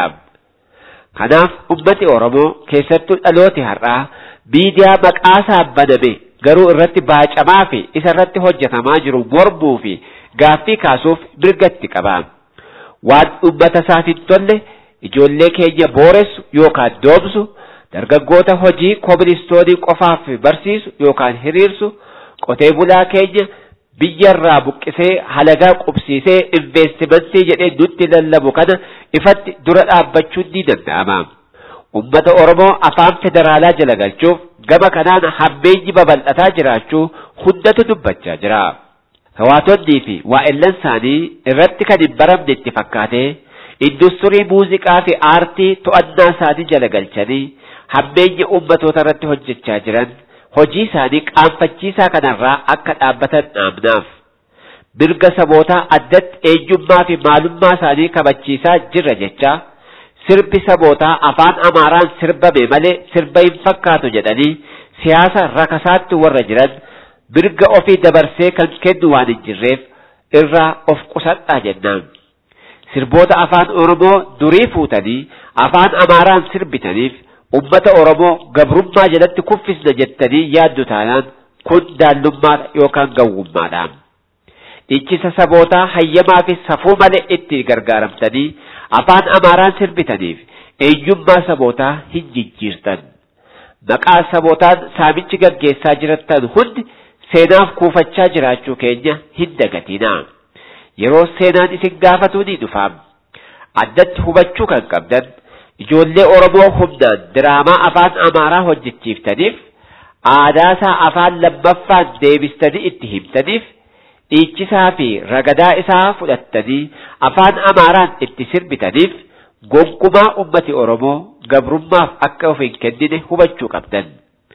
Kanaaf ummati Oromoo keessattuu dhalooti har'aa miidiyaa maqaasaa baname garuu irratti baacamaa fi isa irratti hojjetamaa jiru mormuu fi gaaffii kaasuuf mirgatti qaba. Waan ummata isaaf hin tolle ijoollee keenya booressu yookaan doomsu dargaggoota hojii kooministoonii qofaaf barsiisu yookaan hiriirsu qotee bulaa keenya biyyarraa buqqisee halagaa qubsiisee investimentii jedhee nutti lallabu kana ifatti dura dhaabbachuun ni danda'ama. Ummata Oromoo afaan federaalaa jala galchuuf gama kanaan hammeenyi babal'ataa jiraachuu hundatu dubbachaa jira. Hawaatonnii fi waa'ellan isaanii irratti kan hin baramne itti fakkaatee industirii muuziqaa fi aartii to'annaa isaanii jala galchanii hammeenya ummatoota irratti hojjechaa jiran hojii isaanii qaanfachiisaa kanarraa akka dhaabbatan dhaamnaaf. Mirga sabootaa addatti eenyummaa fi maalummaa isaanii kabachiisaa jirra jecha sirbi sabootaa afaan Amaaraan sirbame malee sirba hin fakkaatu jedhanii siyaasa rakasaatti warra jiran mirga ofii dabarsee kan kennu waan hin jirreef irraa of qusadhaa jennaan. Sirboota afaan Oromoo durii fuutanii afaan Amaaraan sirbitaniif ummata Oromoo gabrummaa jalatti kuffisna jettanii yaaddu taanaan kun daallummaadha yookaan gawwummaadha. Dhiichisa sabootaa hayyamaa fi safuu malee itti gargaaramtanii afaan Amaaraan sirbitaniif eenyummaa sabootaa hin jijjiirtan. Maqaa sabootaan saamichi gaggeessaa jirattan hundi seenaaf kuufachaa jiraachuu keenya hin dagatina. Yeroo seenaan isin gaafatu ni dhufa. Addatti hubachuu kan qabdan ijoollee Oromoo humnaan diraamaa afaan Amaaraa hojjechiiftaniif aadaasaa afaan lammaffaan deebistanii itti himtaniif dhiichisaa fi ragadaa isaa fudhattanii afaan Amaaraan itti sirbitaniif gonkumaa ummati Oromoo gabrummaaf akka of hin kennine hubachuu qabdan.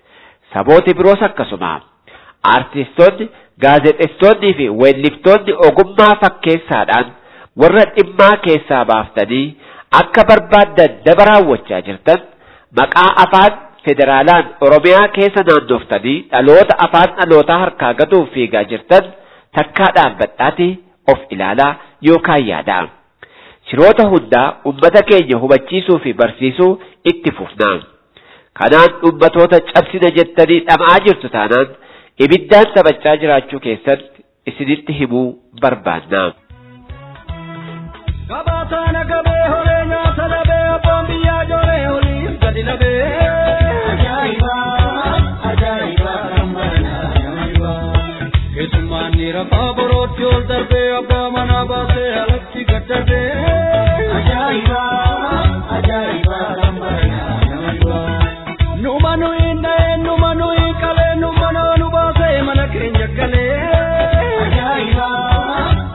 Sabooti biroos akkasuma aartistoonni, gaazexeessitoonnii fi weelliftoonni ogummaa fakkeessaadhaan warra dhimmaa keessaa baaftanii akka barbaaddan daba raawwachaa jirtan maqaa afaan federaalaan Oromiyaa keessa naannoftanii dhaloota afaan dhalootaa harkaa gatuuf fiigaa jirtan takkaa dhaabbadhaati of ilaalaa yookaan yaadaa. Shiroota hundaa ummata keenya hubachiisuu fi barsiisuu itti fufnaa. Kanaan ummatoota cabsina jettanii dhama'aa jirtu taanaan ibiddaan taphachaa jiraachuu keessatti isinitti himuu barbaanna. Gabaataana gabee holee nyaata labee abboon biyyaa jooree holiif gadi labee. Ajaa'iba! Ajaa'iba! Ajaa'iba! Keessummaan ni rafaa borootti ol darbee abbaa manaa baasee alatti gad darbee. Ajaa'iba! Ajaa'iba! Ajaa'iba! Numa nuyi dha'ee numa nuyi qalee numa nu baasee mana keenya galee. Ajaa'iba!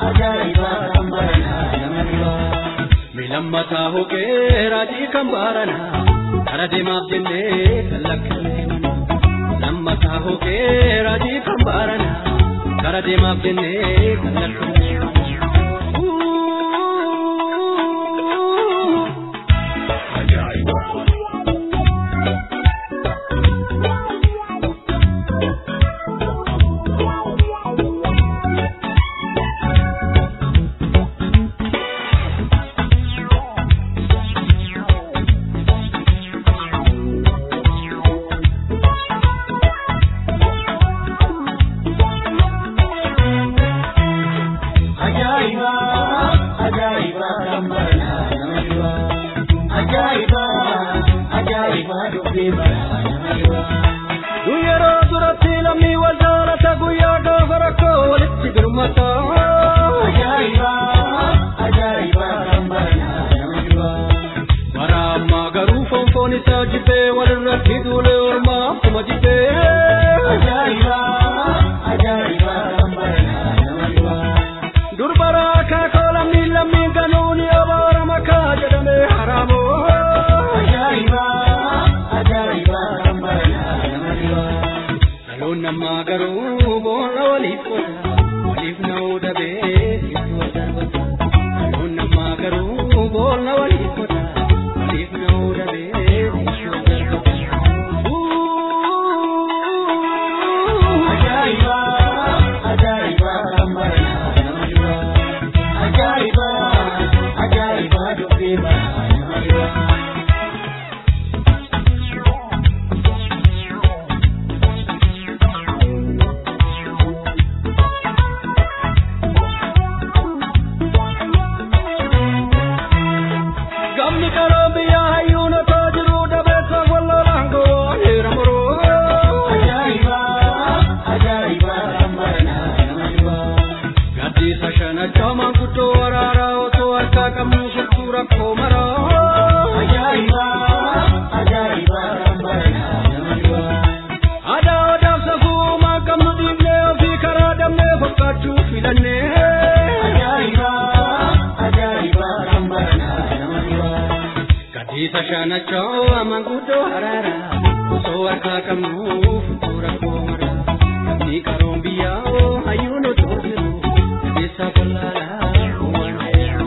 lammataa hokee raajii kan baaranaa kara deemaaf jennee kan lakkifne lammataa hokee raajii kan baaranaa kara deemaaf jennee kan lakkifne. Guyyaroo duratti lammii wal jaalata guyyaa gaafa rakkoo walitti birmata. Bara ammaa garuu fonfoon isaa jibbee walirratti duulee ormaa akkuma jibbee. Durbara akaakoo lammii lammii ganuun abaara makaa jedhamee haraamoo. Dhaloonni ammaa garuu boolla waliif qoota waliif na'uu dhabee itti wal darbata. Dhaloonni ammaa garuu boolla waliif qoota waliif na'uu dhabee itti wal darbata. Gamni karoo biyyaa hayyuun otoo jiruu dabeessa wallolaan gowwaa heera muruu. Gaddiisa shanachaa maanguddoo waraaraa otoo harkaa qabnu shittuu rakkoo maraa. Aadaa odaaf safuu maan qabnu dhiibnee ofii karaa damnee fakkaachuu filannee. Gaddiisa shanachaa maanguddoo waraaraa osoo harkaa qabnu shittuu rakkoo maraa. Gamni karoon biyyaa hayyuun otoo jiru dabeessa wallaalaa gowwaan heera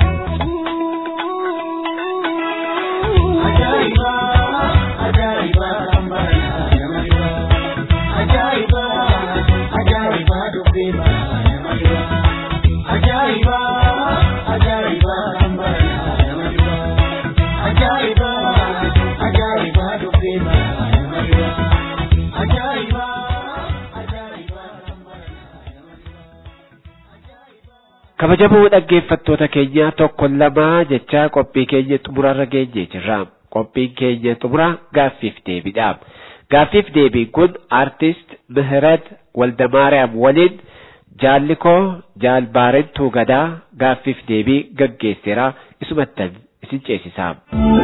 kabajamoo dhaggeeffattoota keenya tokko lamaa jecha qophii keenya xumurarra geenye jirra qophiin keenya xumura gaaffiif deebiidha gaaffiif deebiin kun artist Mihirat Waldamaariyaam waliin jaallikoo jaalbaarentuu gadaa gaaffiif deebii gaggeesseera isumattan isin ceesisaa.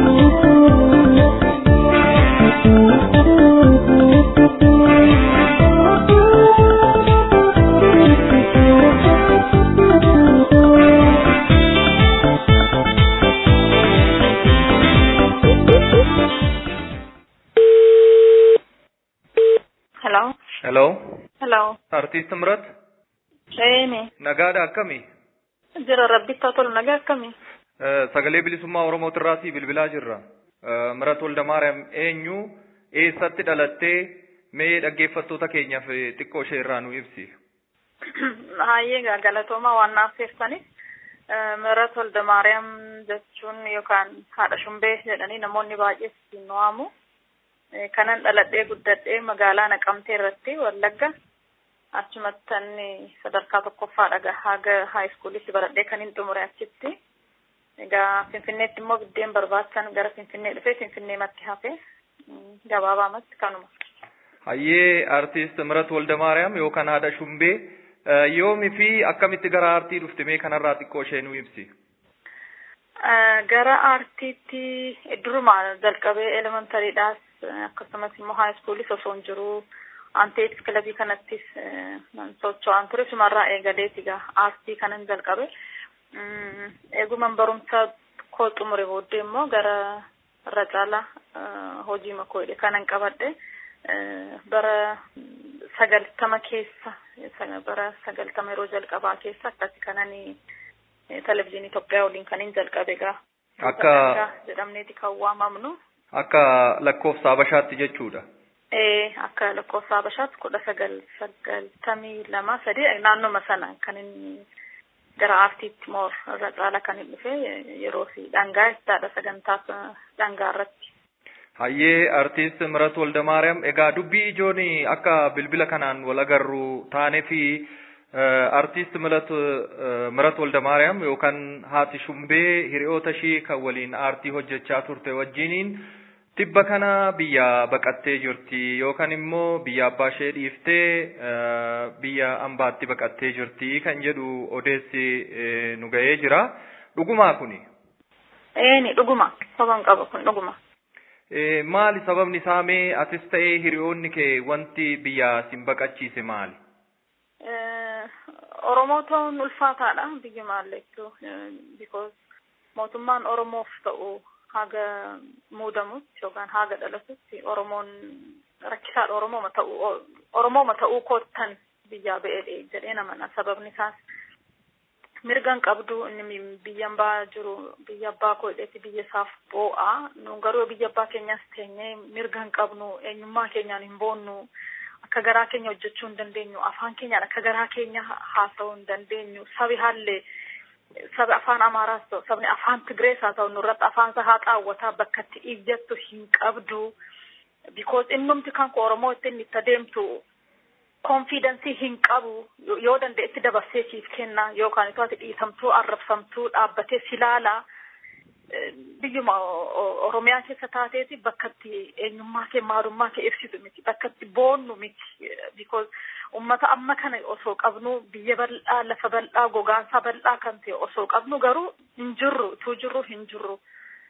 Hello. Hello, Hello. artiist Mirat, Eeni. nagaadha akkami? Jira rabbitti haa tolu nagaa akkamii? Eh, Sagalee bilisummaa Oromootirraatii bilbilaa jirra. Eh, Mirat Waldamaariyaam eenyu eessatti dhalattee mee dhaggeeffattoota keenyaaf eh, xiqqoo ishee irraa nu ibsi. Hayyee egaa galatooma waan naaf teessanii. Mirat Waldamaariyaam jechuun yookaan haadha shumbee jedhanii namoonni baay'ee ittiin waamu. Eh, Kanan dhaladhee guddadhee magaalaa Naqamtee irratti Wallagga. Achumattan sadarkaa tokkoffaadha haga haayiskuulitti baradhee kan hin xumure achitti. Egaa Finfinneetti immoo biddeen barbaachisan gara Finfinnee dhufee Finfinneematti hafe mm, gabaabaamatti kanuma. Hayyee artiist Mirat Waldamaariyaam yookaan haadha Shumbee eh, yoomii fi akkamitti gara aartii dhufte mee kanarraa xiqqoo ishee nu ibsi. Eh, Gara aartiitti duruma jalqabee elementariidhaas eh, akkasumas immoo haayiskuulis osoo hin jiru anteetis kilabii kanattis eh, nan socho'aan ture sumarraa eegaleeti egaa aartii kanan jalqabe. Mm, Eeguman barumsa koo xumure booddee immoo gara irra caalaa hojii makoo hidhe kanan qabadhe bara sagaltama keessa bara sagaltama yeroo jalqabaa keessa akkasi kanani televizyiinii Itoophiyaa waliin kanin jalqabe egaa. Akka jedhamneeti kan waamamnu. Akka lakkoofsa Habashaatti jechuudha. Ee akka lakkoofsa Habashaatti kudha sagal sagaltamii lama sadii naannoma sana kan inni gara aartiitti moor irra caala kan hin dhufe yeroo fi dhangaa jechaadha sagantaa dhangaa irratti. Hayyee artiist Mirat Woldamaariyaam egaa dubbii ijoon akka bilbila kanaan wal agarru taanee fi artiist Mirat Mirat Woldamaariyaam yookaan haati Shumbee hiriyoota ishii kan waliin aartii hojjechaa turte wajjiniin tibba kana biyya baqattee jirti yookaan immoo biyya abbaa ishee dhiiftee biyya ambaatti baqattee jirti kan jedhu odeessi nu ga'ee jira. Dhugumaa kuni? Eeni dhuguma. Soban qaba kun dhuguma. Maali sababni isaa mee atis ta'ee hiriyoonni kee wanti biyya sin baqachiise maali? Oromoo ta'uun ulfaataadha biyya maalleettu because mootummaan Oromoof ta'u haga muudamutti yookaan haga dhalatutti Oromoon rakkisaadha Oromooma ta'uu Oromooma ta'uu koottan biyyaa ba'ee jedhee namana sababni isaas mirgan qabdu inni biyyan baa jiru biyya abbaa koo hidheeti biyya isaaf boo'a nu garuu biyya abbaa keenyas teenyee mirgan qabnu eenyummaa keenyaan hin boonnu akka garaa keenya hojjechuu hin dandeenyu afaan keenyaan akka garaa keenya haasa'uu hin dandeenyu sabi haallee sabi afaan amaaraas ta'u sabni afaan tigrees haa ta'u nurratti afaan isaa haa xaawwataa bakka itti iyyattu hin qabdu because innumti kan ko oromoo ittiin itti adeemtu konfiidensii hin qabu yoo dandeetti dabarsee siif kenna yookaan itoo ati dhiisamtuu arrabsamtuu dhaabbatee silaala biyyuma oromiyaa keessa taateeti bakka itti eenyummaa kee maalummaa kee ibsitu miti bakka itti boonnu miti because ummata amma kana osoo qabnu biyya bal'aa lafa bal'aa gogaansaa bal'aa kan ta'e osoo qabnu garuu hin jirru utuu jirru hin jirru.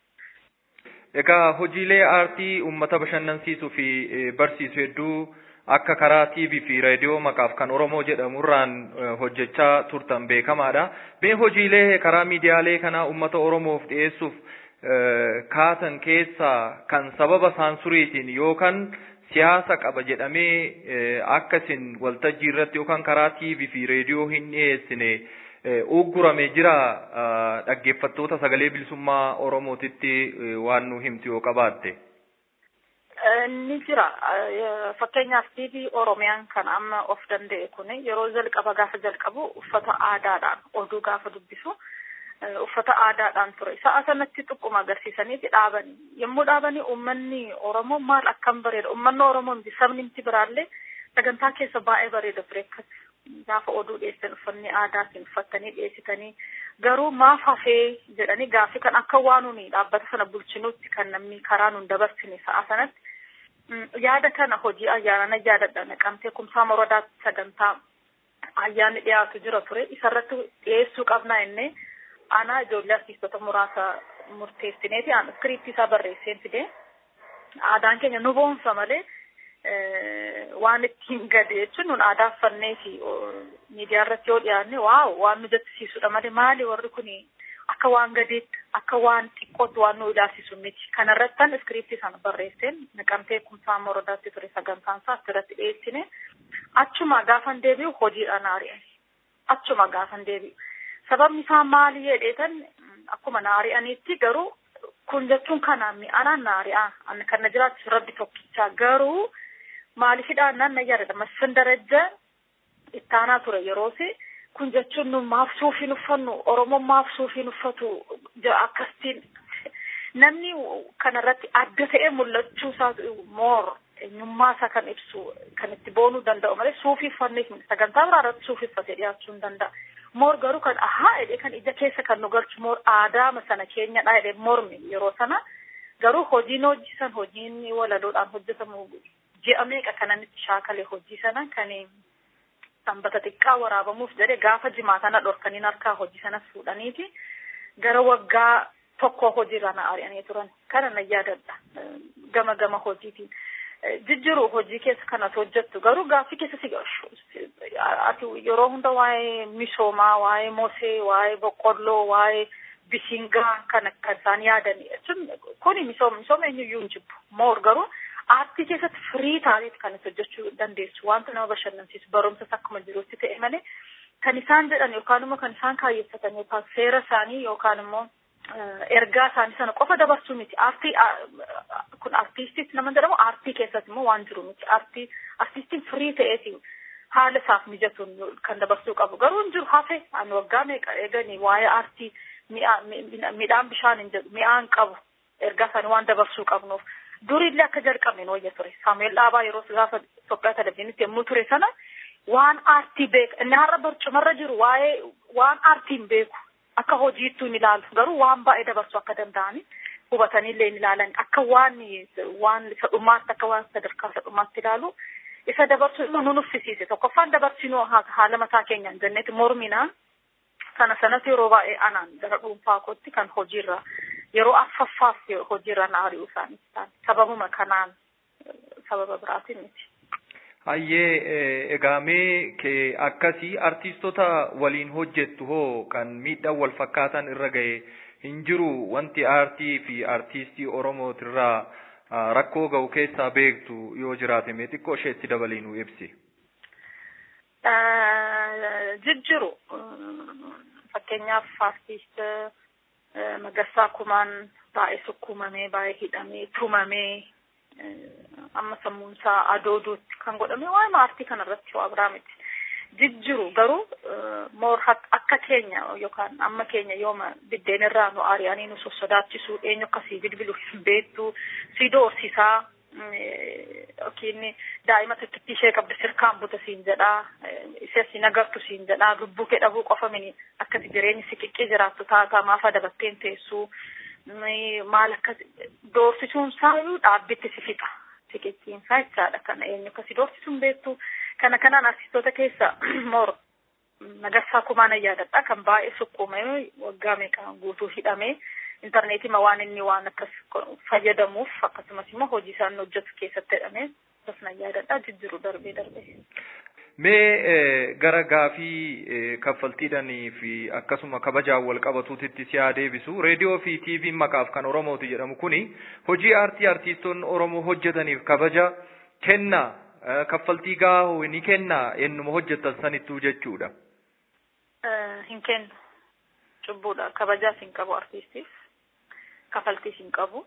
Egaa hojiilee aartii uummata bashannansiisuu fi barsiisu hedduu akka karaa TV fi raadiyoo maqaaf kan Oromoo jedhamurraan hojjechaa turtan beekamaadha. Mee hojiilee karaa miidiyaalee kanaa uummata Oromoof dhiyeessuuf kaatan keessaa kan sababa saansuriitiin yookaan siyaasa qaba jedhamee akka isin waltajjii irratti yookaan karaa TV fi raadiyoo hin dhiyeessine uggurame jira dhaggeeffattoota sagalee bilisummaa Oromootitti waan nu himtu yoo qabaatte. Ni jira. Fakkeenyaaf TV Oromiyaan kan amma of danda'e kun yeroo jalqaba gaafa jalqabu uffata aadaadhaan oduu gaafa dubbisu uffata aadaadhaan ture. Sa'a sanatti xuqquma agarsiisaniiti dhaabanii. Yommuu dhaabanii uummanni Oromoo maal akkam bareeda. Uummanni Oromoo miti sabni miti biraallee sagantaa keessa baay'ee bareeda ture akkas gaafa oduu dhiyeessan uffanni aadaatiin uffattanii dhiyeessitanii garuu maaf hafee jedhanii gaaffii kan akka waan nuni dhaabbata sana bulchinutti kan namni karaa nun dabarsine sa'a sanatti yaada kana hojii ayyaanana yaadadha naqamtee kumsaa moradaatti sagantaa ayyaanni dhiyaatu jira ture isarratti dhiyeessuu qabnaa innee aanaa ijoollee artiistota muraasa murteessineeti aan iskiriiptii isaa barreesseen fide aadaan keenya nu boonsa malee waan ittiin gade jechuun nun aadaa uffannee fi miidiyaa irratti yoo dhiyaanne waaw waan nu jechisiisudha malee maali warri kun akka waan gadeetti akka waan xiqqootti waan nu ilaalchisu miti kanarrattan iskiriiptii sana barreesseen naqamtee kumsaa morodaatti ture sagantaan isaa asirratti dhiyeessine achuma gaafan deebi'u hojiidhaan ari'an achuma gaafan deebi'u sababni isaa maali jedheetan akkuma na ari'aniitti garuu kun jechuun kanaan mi'aanaan na ari'aa kan na jiraachisu rabbi tokkichaa garuu maaliifidhaan nan na yaadadha masfin darajja ittaanaa ture yeroosi kun jechuun nu maaf suufiin uffannu oromoon maaf suufiin uffatu akkasiin namni kanarratti adda ta'ee mul'achuu isaa moor eenyummaa isaa kan ibsu kan itti boonuu danda'u malee suufii uffanneef sagantaa biraa irratti suufii uffatee dhiyaachuu hin danda'a. Moor garuu kan ahaa jedhee kan ija keessa kan nu galchu moor aadaama sana keenyadha jedhee mormi yeroo sana garuu hojiin hojjisan hojiin walaloodhaan hojjetamu ji'a meeqa kananitti shaakale hojii sana kan sanbata xiqqaa waraabamuuf jedhe gaafa jimaatana dhorkaniin harkaa hojii sanas fuudhaniiti gara waggaa tokko hojiirra na ari'anii turan kana na yaadadha gama gama hojiitiin. Jijjiru hojii keessa kanas hojjettu garuu gaaffii keessa si ati yeroo hunda waa'ee misoomaa waa'ee mosee waa'ee boqqolloo waa'ee bishingaa kana kan isaan yaadan jechuun kuni misooma misooma eenyuyyuu hin jibbu moor garuu aartii keessatti firii taaneeti kan itti hojjechuu dandeessu wanta nama bashannansiisu barumsas akkuma jirutti ta'e malee kan isaan jedhan yookaan immoo kan isaan kaayyeffatan yookaan seera isaanii yookaan immoo ergaa isaanii sana qofa dabarsuu miti aartii kun aartiistis nama jedhamu aartii keessatti immoo waan jiru miti aartii aartiistiin firii ta'eeti haala isaaf mijatuun kan dabarsuu qabu garuu hin jiru hafe ani waggaa meeqa eeganii waa'ee aartii midhaan bishaan hin jedhu mi'aan qabu ergaa isaanii waan dabarsuu qabnuuf durillee akka jalqabne hin wayya ture saamu'eel dhaabaa yeroo gaafa Itoophiyaa televizyiinitti yommuu ture sana waan aartii beeka inni har'a barcumarra jiru waa'ee waan aartiin beeku akka hojiittuu hin ilaalu garuu waan baay'ee dabarsuu akka danda'ani hubataniillee hin ilaalan akka waan waan sadhumaatti akka waan sadarkaa sadhumaatti ilaalu isa dabarsuu immoo nu nuffisiise tokkoffaan dabarsinuu haala mataa keenyaan jenneeti morminaan sana sanatti yeroo baay'ee anaan gara dhuunfaa kootti kan hojiirra yeroo affaffaaf hojiirra na ari'uu isaanii ta'an sababuma kanaan sababa biraatiin miti. Hayyee egaa mee kee akkasii artiistota waliin hojjettu hoo kan miidhaan wal fakkaatan irra gahe hin jiru wanti aartii fi artiistii Oromootirraa rakkoo ga'u keessaa beektu yoo jiraate mee xiqqoo isheetti dabalii nu ibsi. Jijjiru fakkeenyaaf artiist Magarsaa Kumaan baay'ee sukkuumamee baay'ee hidhamee tumamee amma sammuun isaa adooduutti kan godhame waa'ee aartii kanarratti waa biraa miti. Jijjiru garuu moor akka keenya yookaan amma keenya yooma biddeen irraa nu ari'anii nu sossodaachisu eenyu akkasii bilbilu hin beektu si doorsisaa yookiin daa'ima tokkittii ishee qabdu sirkaan buta siin jedhaa ishee si nagartu siin jedhaa lubbuu kee dhabuu qofa mini akkasi jireenyi si qiqqii jiraattu taataa maafa dabatteen teessuu maal akkas doorsisuun saayyuu dhaabbitti si fixa siqicciin isaa jechaadha kana eenyu akkasi doorsisuun beektu kana kanaan artistoota keessa moor Magarsaa Kumaan yaadadha kan baay'ee sukkuumame waggaa meeqaan guutuu hidhamee intarneetii ma waan inni waan akkas fayyadamuuf akkasumas immoo hojii isaan hojjetu keessatti hidhamee akkasuma yaadadha jijjiru darbee darbee. Mee gara gaafii kaffaltiidhanii fi akkasuma kabajaan wal qabatuutitti si haa deebisu. Reediyoo fi tiiviin maqaaf kan Oromooti jedhamu kuni hojii aartii artiistoonni Oromoo hojjetaniif kabaja kenna kaffaltii gahaa ni kenna ennuma hojjetan sanittuu jechuudha. Hin kennu. Cubbuudha. Kabajaas hin qabu artiistiif. Kaffaltiis hin qabu.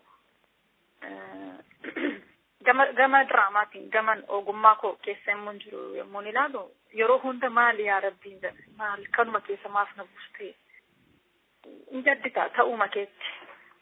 gama gama diraamaatiin gama ogummaa koo keessa immoo jiru yommuu ilaalu yeroo hunda maali yaa rabbiin jedhe maal kanuma keessa maaf na buustee in jaddita ta'uuma keetti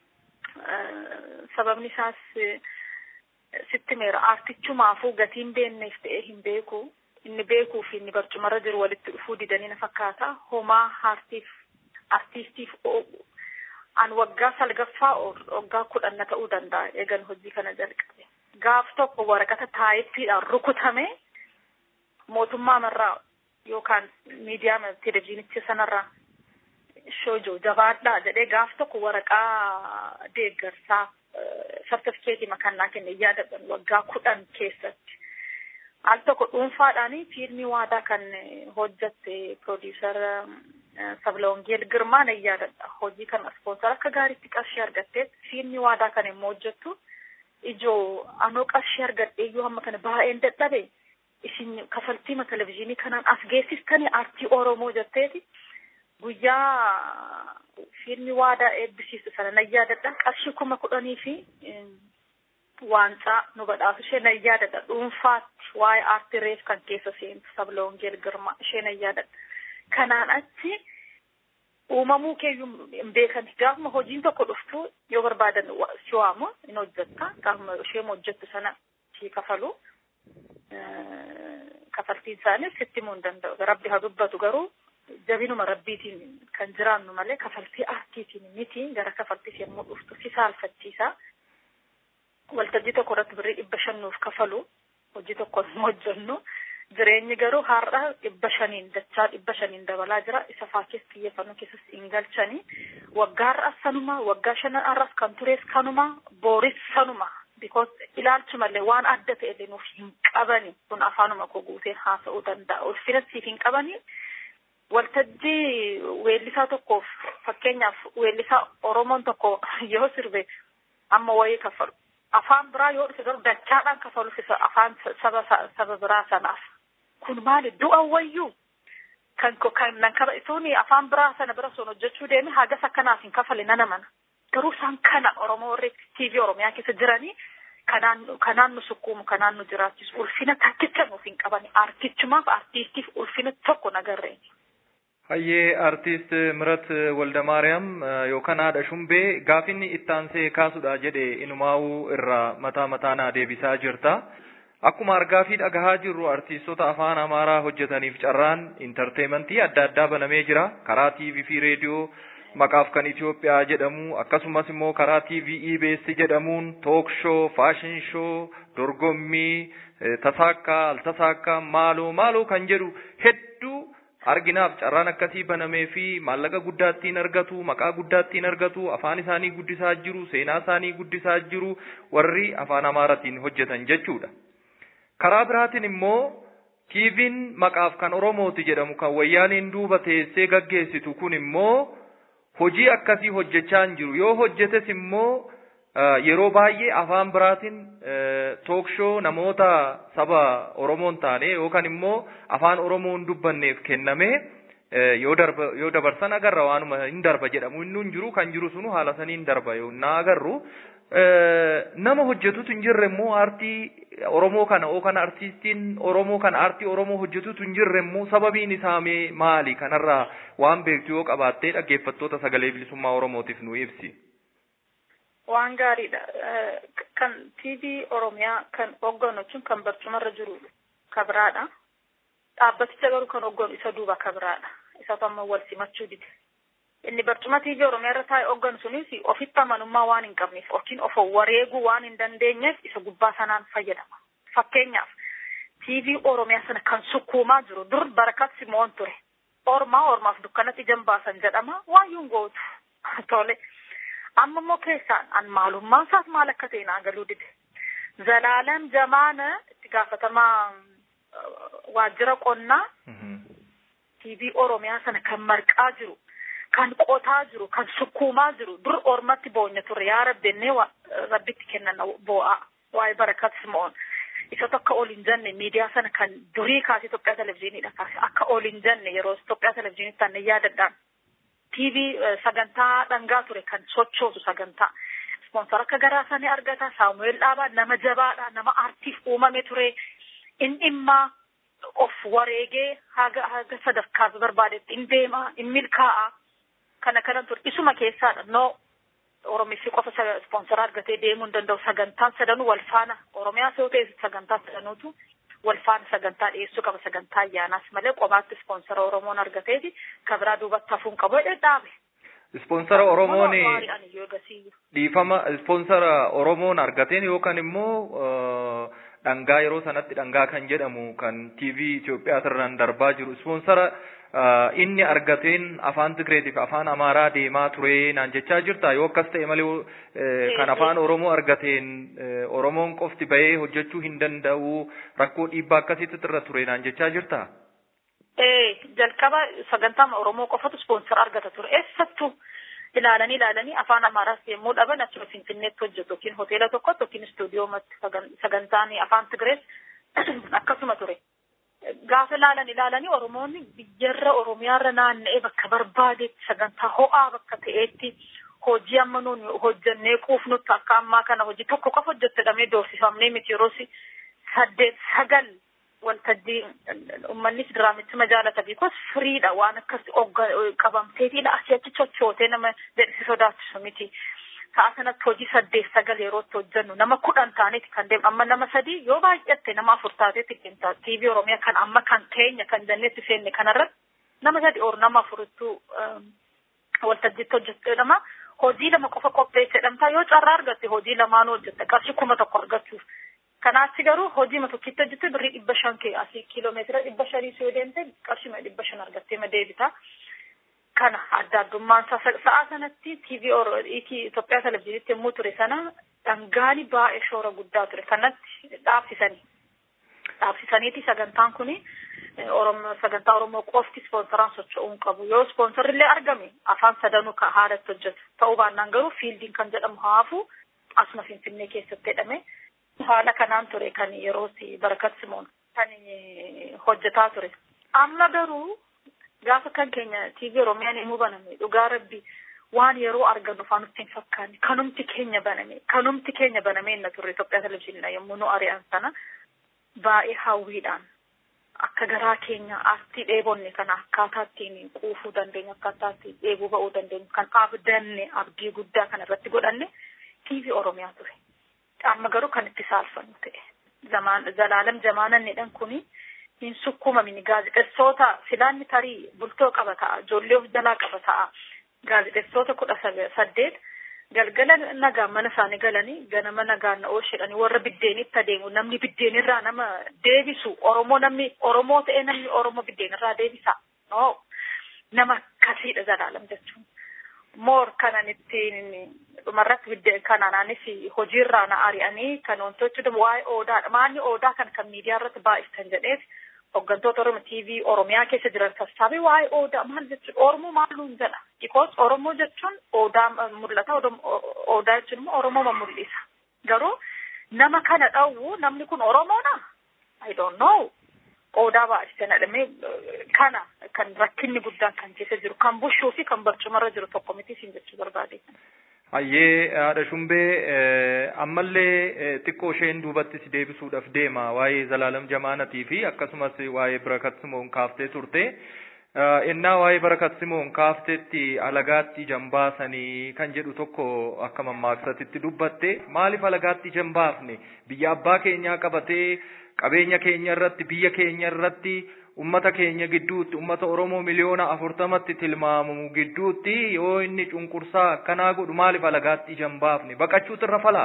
sababni isaas sitti meera aartichumaafuu gatiin beekneef ta'ee hin beeku inni beekuu fi inni barcumarra jiru walitti dhufuu didanii na fakkaata homaa aartiif artiistiif an waggaa salgaffaa waggaa kudhanna ta'uu danda'a eegan hojii kana jalqabe gaaf tokko waraqata taayippiidhaan rukutame mootummaa marraa yookaan miidiyaa televizyiinicha sanarraa shoojo jabaadhaa jedhee gaaf tokko waraqaa deeggarsaa sartifikeetii makannaa kenne yaadadhan waggaa kudhan keessatti al tokko dhuunfaadhaani fiilmii waadaa kan hojjatte piroodiisar Sablawongeel Girmaa na yaadadha. Hojii kana ispoonsar akka gaariitti qarshii argattee fiilmii waadaa kan immoo hojjettu ijoo anoo qarshii argadhee iyyuu hamma kana baay'een dadhabe isin kafaltiima televizyiinii kanaan as geessistanii aartii Oromoo jetteeti guyyaa fiilmii waadaa eebbisiisu sana na yaadadha. Qarshii kuma kudhanii fi waancaa nu badhaasu ishee na yaadadha. Dhuunfaatti waa'ee aartii reef kan keessa seentu Sablawongeel Girmaa ishee na yaadadha. kanaan achi uumamuu keeyyuu hin beekan gaafuma hojiin tokko dhuftu yoo barbaadan si waamu hin hojjetta gaafuma ishee hojjettu sana si kafalu kafaltiin isaanii sitti himuu hin danda'u rabbi haa dubbatu garuu jabinuma rabbiitiin kan jiraannu malee kafaltii aartiitiin miti gara kafaltiis yommuu dhuftu si saalfachiisa waltajjii tokko irratti birrii dhibba shannuuf kafalu hojii tokko hin hojjennu jireenyi garuu har'a dhibba shaniin dachaa dhibba shaniin dabalaa jira isa faakees xiyyeeffannoo keessas hin galchanii waggaa har'as sanuma waggaa shanan har'as kan turees kanuma booris sanuma because ilaalchu malee waan adda ta'e nuuf hin qabani kun afaanuma koo guuteen haasa'uu danda'a ulfina siif hin qabani waltajjii weellisaa tokkoof fakkeenyaaf weellisaa Oromoon tokko yoo sirbe amma wayii kaffalu afaan biraa yoo dhufe garuu dachaadhaan kafaluuf isa afaan saba saba biraa sanaaf kun maali du'a wayyuu kan kan nan kaba isuuni afaan biraa sana bira sun hojjechuu deeme hagas akkanaaf hin kafale nana mana garuu isaan kana Oromoo warri TV Oromiyaa keessa jiranii kanaan kanaan nu sukkuumu kanaan nu jiraachisu ulfina takkicha nuuf hin qabani aartichumaaf aartistiif ulfina tokko nagarreen. Hayyee artiist Mirat Waldamaariyaam yookaan haadha Shumbee gaafinni ittaansee kaasudha jedhe inumaa'uu irraa mataa mataanaa deebisaa jirta. Akkuma argaa fi dhagahaa jirru artiistota afaan Amaaraa hojjetaniif carraan intarteementii adda addaa banamee jira. Karaa TV fi reediyoo maqaaf kan Itoophiyaa jedhamu akkasumas immoo karaa TV EBS jedhamuun took shoo, faashin shoo, dorgommii, tasaakkaa, altasaakkaa, maaloo maaloo kan jedhu hedduu arginaaf carraan akkasii banamee fi maallaqa guddaa ittiin argatu maqaa guddaa ittiin argatu afaan isaanii guddisaa jiru seenaa isaanii guddisaa jiru warri afaan amaaratiin hojjetan jechuudha. Karaa biraatiin immoo TV'n maqaaf kan Oromooti jedhamu kan wayyaaniin duuba teessee gaggeessitu kun immoo hojii akkasii hojjechaa hin jiru yoo hojjetes immoo yeroo baay'ee afaan biraatiin tookshow namoota saba Oromoon taane yookaan immoo afaan Oromoon dubbanneef kenname yoo darba yoo dabarsan agarra waanuma hin darba jedhamu inni hin jiru kan jiru sunu haala saniin darba yoo na agarru nama hojjetutu hin jirre immoo aartii Oromoo kana yookaan artiistiin Oromoo kana aartii Oromoo hojjetutu hin jirre immoo sababiin isaa maali kanarraa waan beektu yoo qabaattee dhaggeeffattoota sagalee bilisummaa Oromootiif nu ibsi. Waan gaariidha. Kan TV Oromiyaa kan hogganu jechuun kan barcumarra jiru kabiraadha. Dhaabbaticha garuu kan hogganu isa duuba kabiraadha. Isatu amma wal simachuu dide. Inni barcuma TV Oromiyaa irra taa'e hogganu sunis ofitti amanummaa waan hin qabneef yookiin of wareeguu waan hin dandeenyeef isa gubbaa sanaan fayyadama. Fakkeenyaaf TV Oromiyaa sana kan sukkuumaa jiru dur barakat simoon ture. Ormaa ormaaf dukkanatti ijaan baasan jedhama waayyuun gootu. Tole. amma immoo keessaan an maalummaan isaas maal akka ta'e naa galuu dide. Zalaalam Jamaana itti gaafatamaa waajjira qonnaa TV Oromiyaa sana kan marqaa jiru, kan qotaa jiru, kan sukkuumaa jiru, dur ormatti boonya ture yaa rabbennee rabbitti kennan boo'aa waa'ee barakat simoon. Isa akka ol hin jenne miidiyaa sana kan durii kaasee Itoophiyaa televizyiiniidha kaase akka ol hin jenne yeroo Itoophiyaa televizyiinitti taanee yaadadhaan. TV sagantaa dhangaa ture kan sochoosu sagantaa. Ispoonsar akka garaa isaanii argata. Saamu'eel Dhaabaa nama jabaadha. Nama aartiif uumame ture. In dhimma of wareegee haga haga sadarkaa barbaadetti in deema in milkaa'a. Kana kanan ture. Isuma keessaadha. No Oromiffi qofa ispoonsara argatee deemuu hin danda'u. Sagantaan sadanuu wal faana. Oromiyaa yoo ta'e sagantaa sadanuutu wal faana sagantaa dhiyeessuu qaba sagantaa ayyaanaas malee qomaatti ispoonsara Oromoon argateeti kan biraa duubatti hafuun qabu jedhee dhaabe. Ispoonsara Oromoon dhiifama ispoonsara Oromoon argateen yookaan immoo dhangaa yeroo sanatti dhangaa kan jedhamu kan TV Itoophiyaa irraan darbaa jiru ispoonsara inni argateen afaan Tigreetiif afaan Amaaraa deemaa ture naan jechaa jirta yoo akkas ta'e malee kan afaan Oromoo argateen Oromoon qofti bahee hojjechuu hin danda'u rakkoo dhiibbaa akkasitti irra ture naan jechaa jirta. Ee jalqaba sagantaa Oromoo qofatu ispoonsara argata ture eessattuu ilaalanii ilaalanii afaan Amaaraas yommuu dhaban achuma Finfinneetti hojjetu yookiin hoteela tokkotti yookiin istuudiyoomatti sagantaan afaan Tigrees akkasuma ture. gaafa ilaalan ilaalanii Oromoonni biyyarra Oromiyaarra naanna'ee bakka barbaadetti sagantaa ho'aa bakka ta'etti hojii amma nuun hojjannee quufnutti akka ammaa kana hojii tokko qofa hojjettedhamee doorsifamnee miti yeroo saddeet sagal waltajjii uummannis diraamichuma jaalata biikos firiidha waan akkas qabamteetiidha asii achi chochootee nama jedhisi sodaachisu miti. Sa'a sanatti hojii saddeet sagal yerootti hojjennu nama kudhan taaneeti kan deemu amma nama sadii yoo baay'atte nama afur taateetti deemta TV Oromiyaa kan amma kan keenya kan janneetti seenne kanarratti nama sadi or nama afurittuu waltajjiitti hojjettedhama. Hojii lama qofa qopheessedhamta yoo carraa argatte hojii lamaanuu hojjette qarshii kuma tokko argachuuf. Kanaatti garuu hojii tokkitti hojjette birrii dhibba shan kee asii kiiloomeetira dhibba shanii yoo deemte qarshii dhibba shan argattee ma deebita. kana adda addummaan sa'a sanatti TV Itoophiyaa televizyiinitti yommuu ture sana dhangaani baay'ee shoora guddaa ture kanatti dhaabsisanii. dhaabsisaniiti sagantaan kuni Oromoo sagantaa Oromoo qofti ispoonsoraan socho'uu hin qabu. Yoo ispoonsorrillee argame afaan sadanuu kan haadhatti hojjetu. Ta'uu baannaan garuu fiildiin kan jedhamu haafu asuma Finfinnee keessatti jedhame. Haala kanaan ture kan yeroo barakat simoon kan hojjetaa ture. Amma garuu gaafa kan keenya TV Oromiyaan himuu baname dhugaa rabbi waan yeroo argannu faan nutti hin fakkaanne kanumti keenya baname kanumti keenya baname inna turre Itoophiyaa televizyiinidha yommuu nu ari'an sana baay'ee hawwiidhaan akka garaa keenya aartii dheebonne kana akkaataa ittiin quufuu dandeenyu akkaataa ittiin dheebuu ba'uu dandeenyu kan abdanne abdii guddaa kana irratti godhanne TV Oromiyaa ture. Amma garuu kan itti saalfannu ta'e. Zamaan zalaalam jamaanannidhan kuni hin sukkuumamini gaazexeessoota filaanni tarii bultoo qaba ta'a ijoollee of jalaa qaba ta'a gaazexeessoota kudha saddeet galgala nagaa mana isaanii galanii ganama nagaan oolchedhanii warra biddeenitti adeemu namni biddeenirraa nama deebisu oromoo namni oromoo ta'ee namni oromoo biddeenirraa deebisa no nama akkasiidha zalaalam jechuun moor kanan ittiin dhumarratti biddeen kanaanis hojiirraa na ari'anii kan wantoota waa'ee oodaadha maalni oodaa kan kan miidiyaa irratti baay'istan jedheef hooggantoota Oromoo TV Oromiyaa keessa jiran sassaabee waa'ee Odaa maal jechuudha Oromoo maaluun jedha because Oromoo jechuun Odaa mul'ata Odaa jechuun immoo Oromoo mul'isa garuu nama kana dhawwu namni kun Oromoodha I don't know Odaa baay'isanii jedhamee kana kan rakkinni guddaan kan keessa jiru kan bushuu fi kan barcumarra jiru tokko miti siin jechuu barbaade. Hayyee haadha shumbee ammallee xiqqoo isheen duubatti si deebisuudhaaf deema waa'ee zalaalam jamaanatii fi akkasumas waa'ee barakat simoon kaaftee turte. Innaa waa'ee barakat simoon kaaftetti alagaatti jambaasanii kan jedhu tokko akka mammaaksaatti dubbatte maaliif alagaatti jambaafne biyya abbaa keenyaa qabatee qabeenya keenya irratti biyya keenya irratti ummata keenya gidduutti ummata Oromoo miliyoona afurtamatti tilmaamamu gidduutti yoo inni cunqursaa akkanaa godhu maaliif alagaatti jambaafne baqachuutu irra falaa?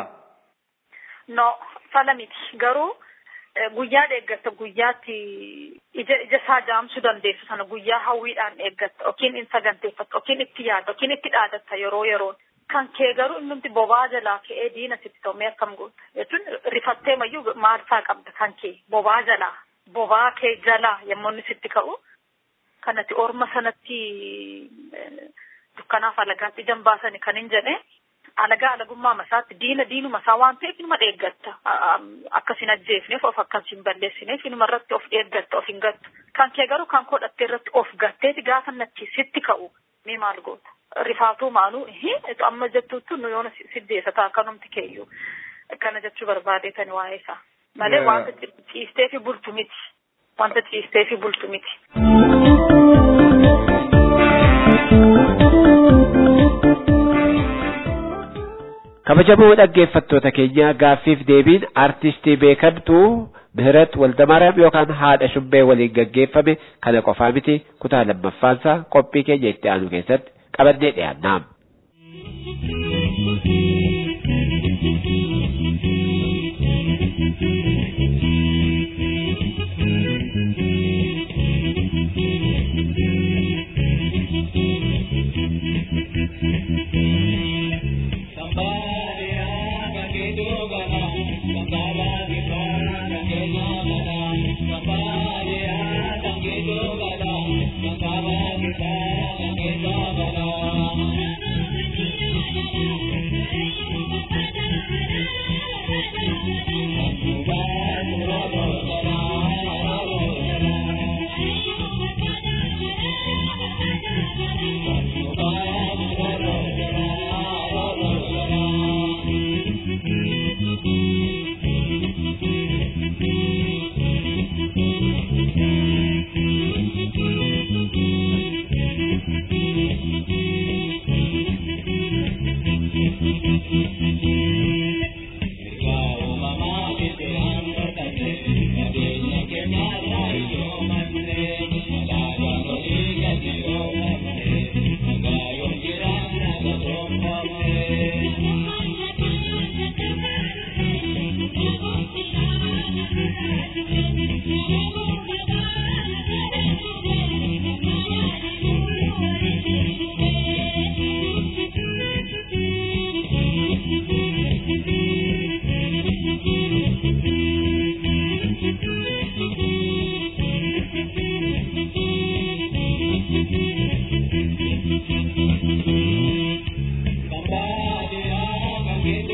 No, fala miti. Garuu guyyaa eeggatta guyyaatti ija ija isaa jaamsuu dandeessu sana guyyaa hawwiidhaan eeggatta yookiin in saganteeffatta yookiin itti yaadda yookiin itti dhaadatta yeroo yeroon. Kan kee garuu innumti bobaa jalaa ka'ee diina sitti tomee akkam goota jechuun rifattee mayyuu maalsaa qabda kan kee bobaa jalaa bobaa kee jalaa yommuu inni sitti ka'u kanatti orma sanatti dukkanaaf alagaatti jambaasani kan hin jedhe alagaa alagummaa masaatti diina diinuma isaa waan ta'eef inuma eeggatta akkas hin ajjeefneef of akkas hin balleessineef inuma irratti of eeggatta of hin gattu kan kee garuu kan kodhattee irratti of gatteeti gaafa natti sitti ka'u mee maal goota rifaatuu maaluu amma jettuuttu nu yoona siddeessa ta'a kanumti keeyyuu kana jechuu barbaadeetani waa'ee isaa. malee wanta ciistee fi bultu miti wanta ciistee fi bultu miti. kabajamoo dhaggeeffattoota keenya gaaffiif deebiin artistii beekamtuu Mihirat Waldamaariyaam yookaan haadha shumbee waliin gaggeeffame kana qofaa miti kutaa lammaffaansaa qophii keenya itti aanu keessatti qabannee dhiyaanna.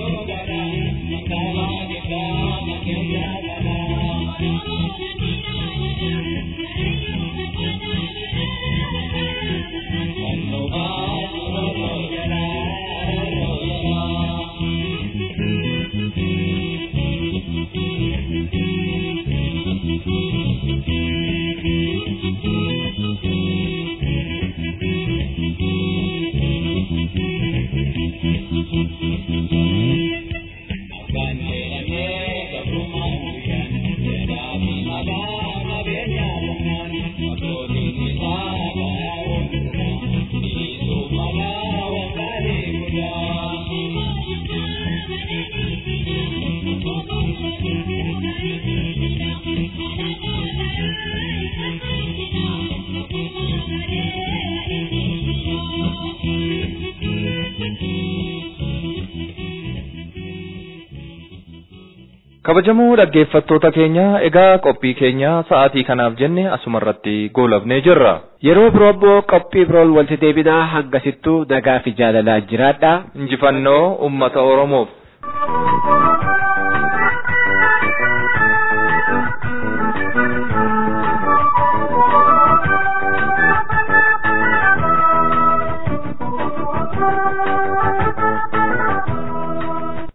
kabajamoo dhaggeeffattoota keenya egaa qophii keenya sa'aatii kanaaf jenne asumarratti goolabnee jirra. Yeroo biroo immoo qophii biroon walitti deebinaa hangasittuu nagaa fi jaalalaan jiraadha. Injifannoo uummata Oromoof.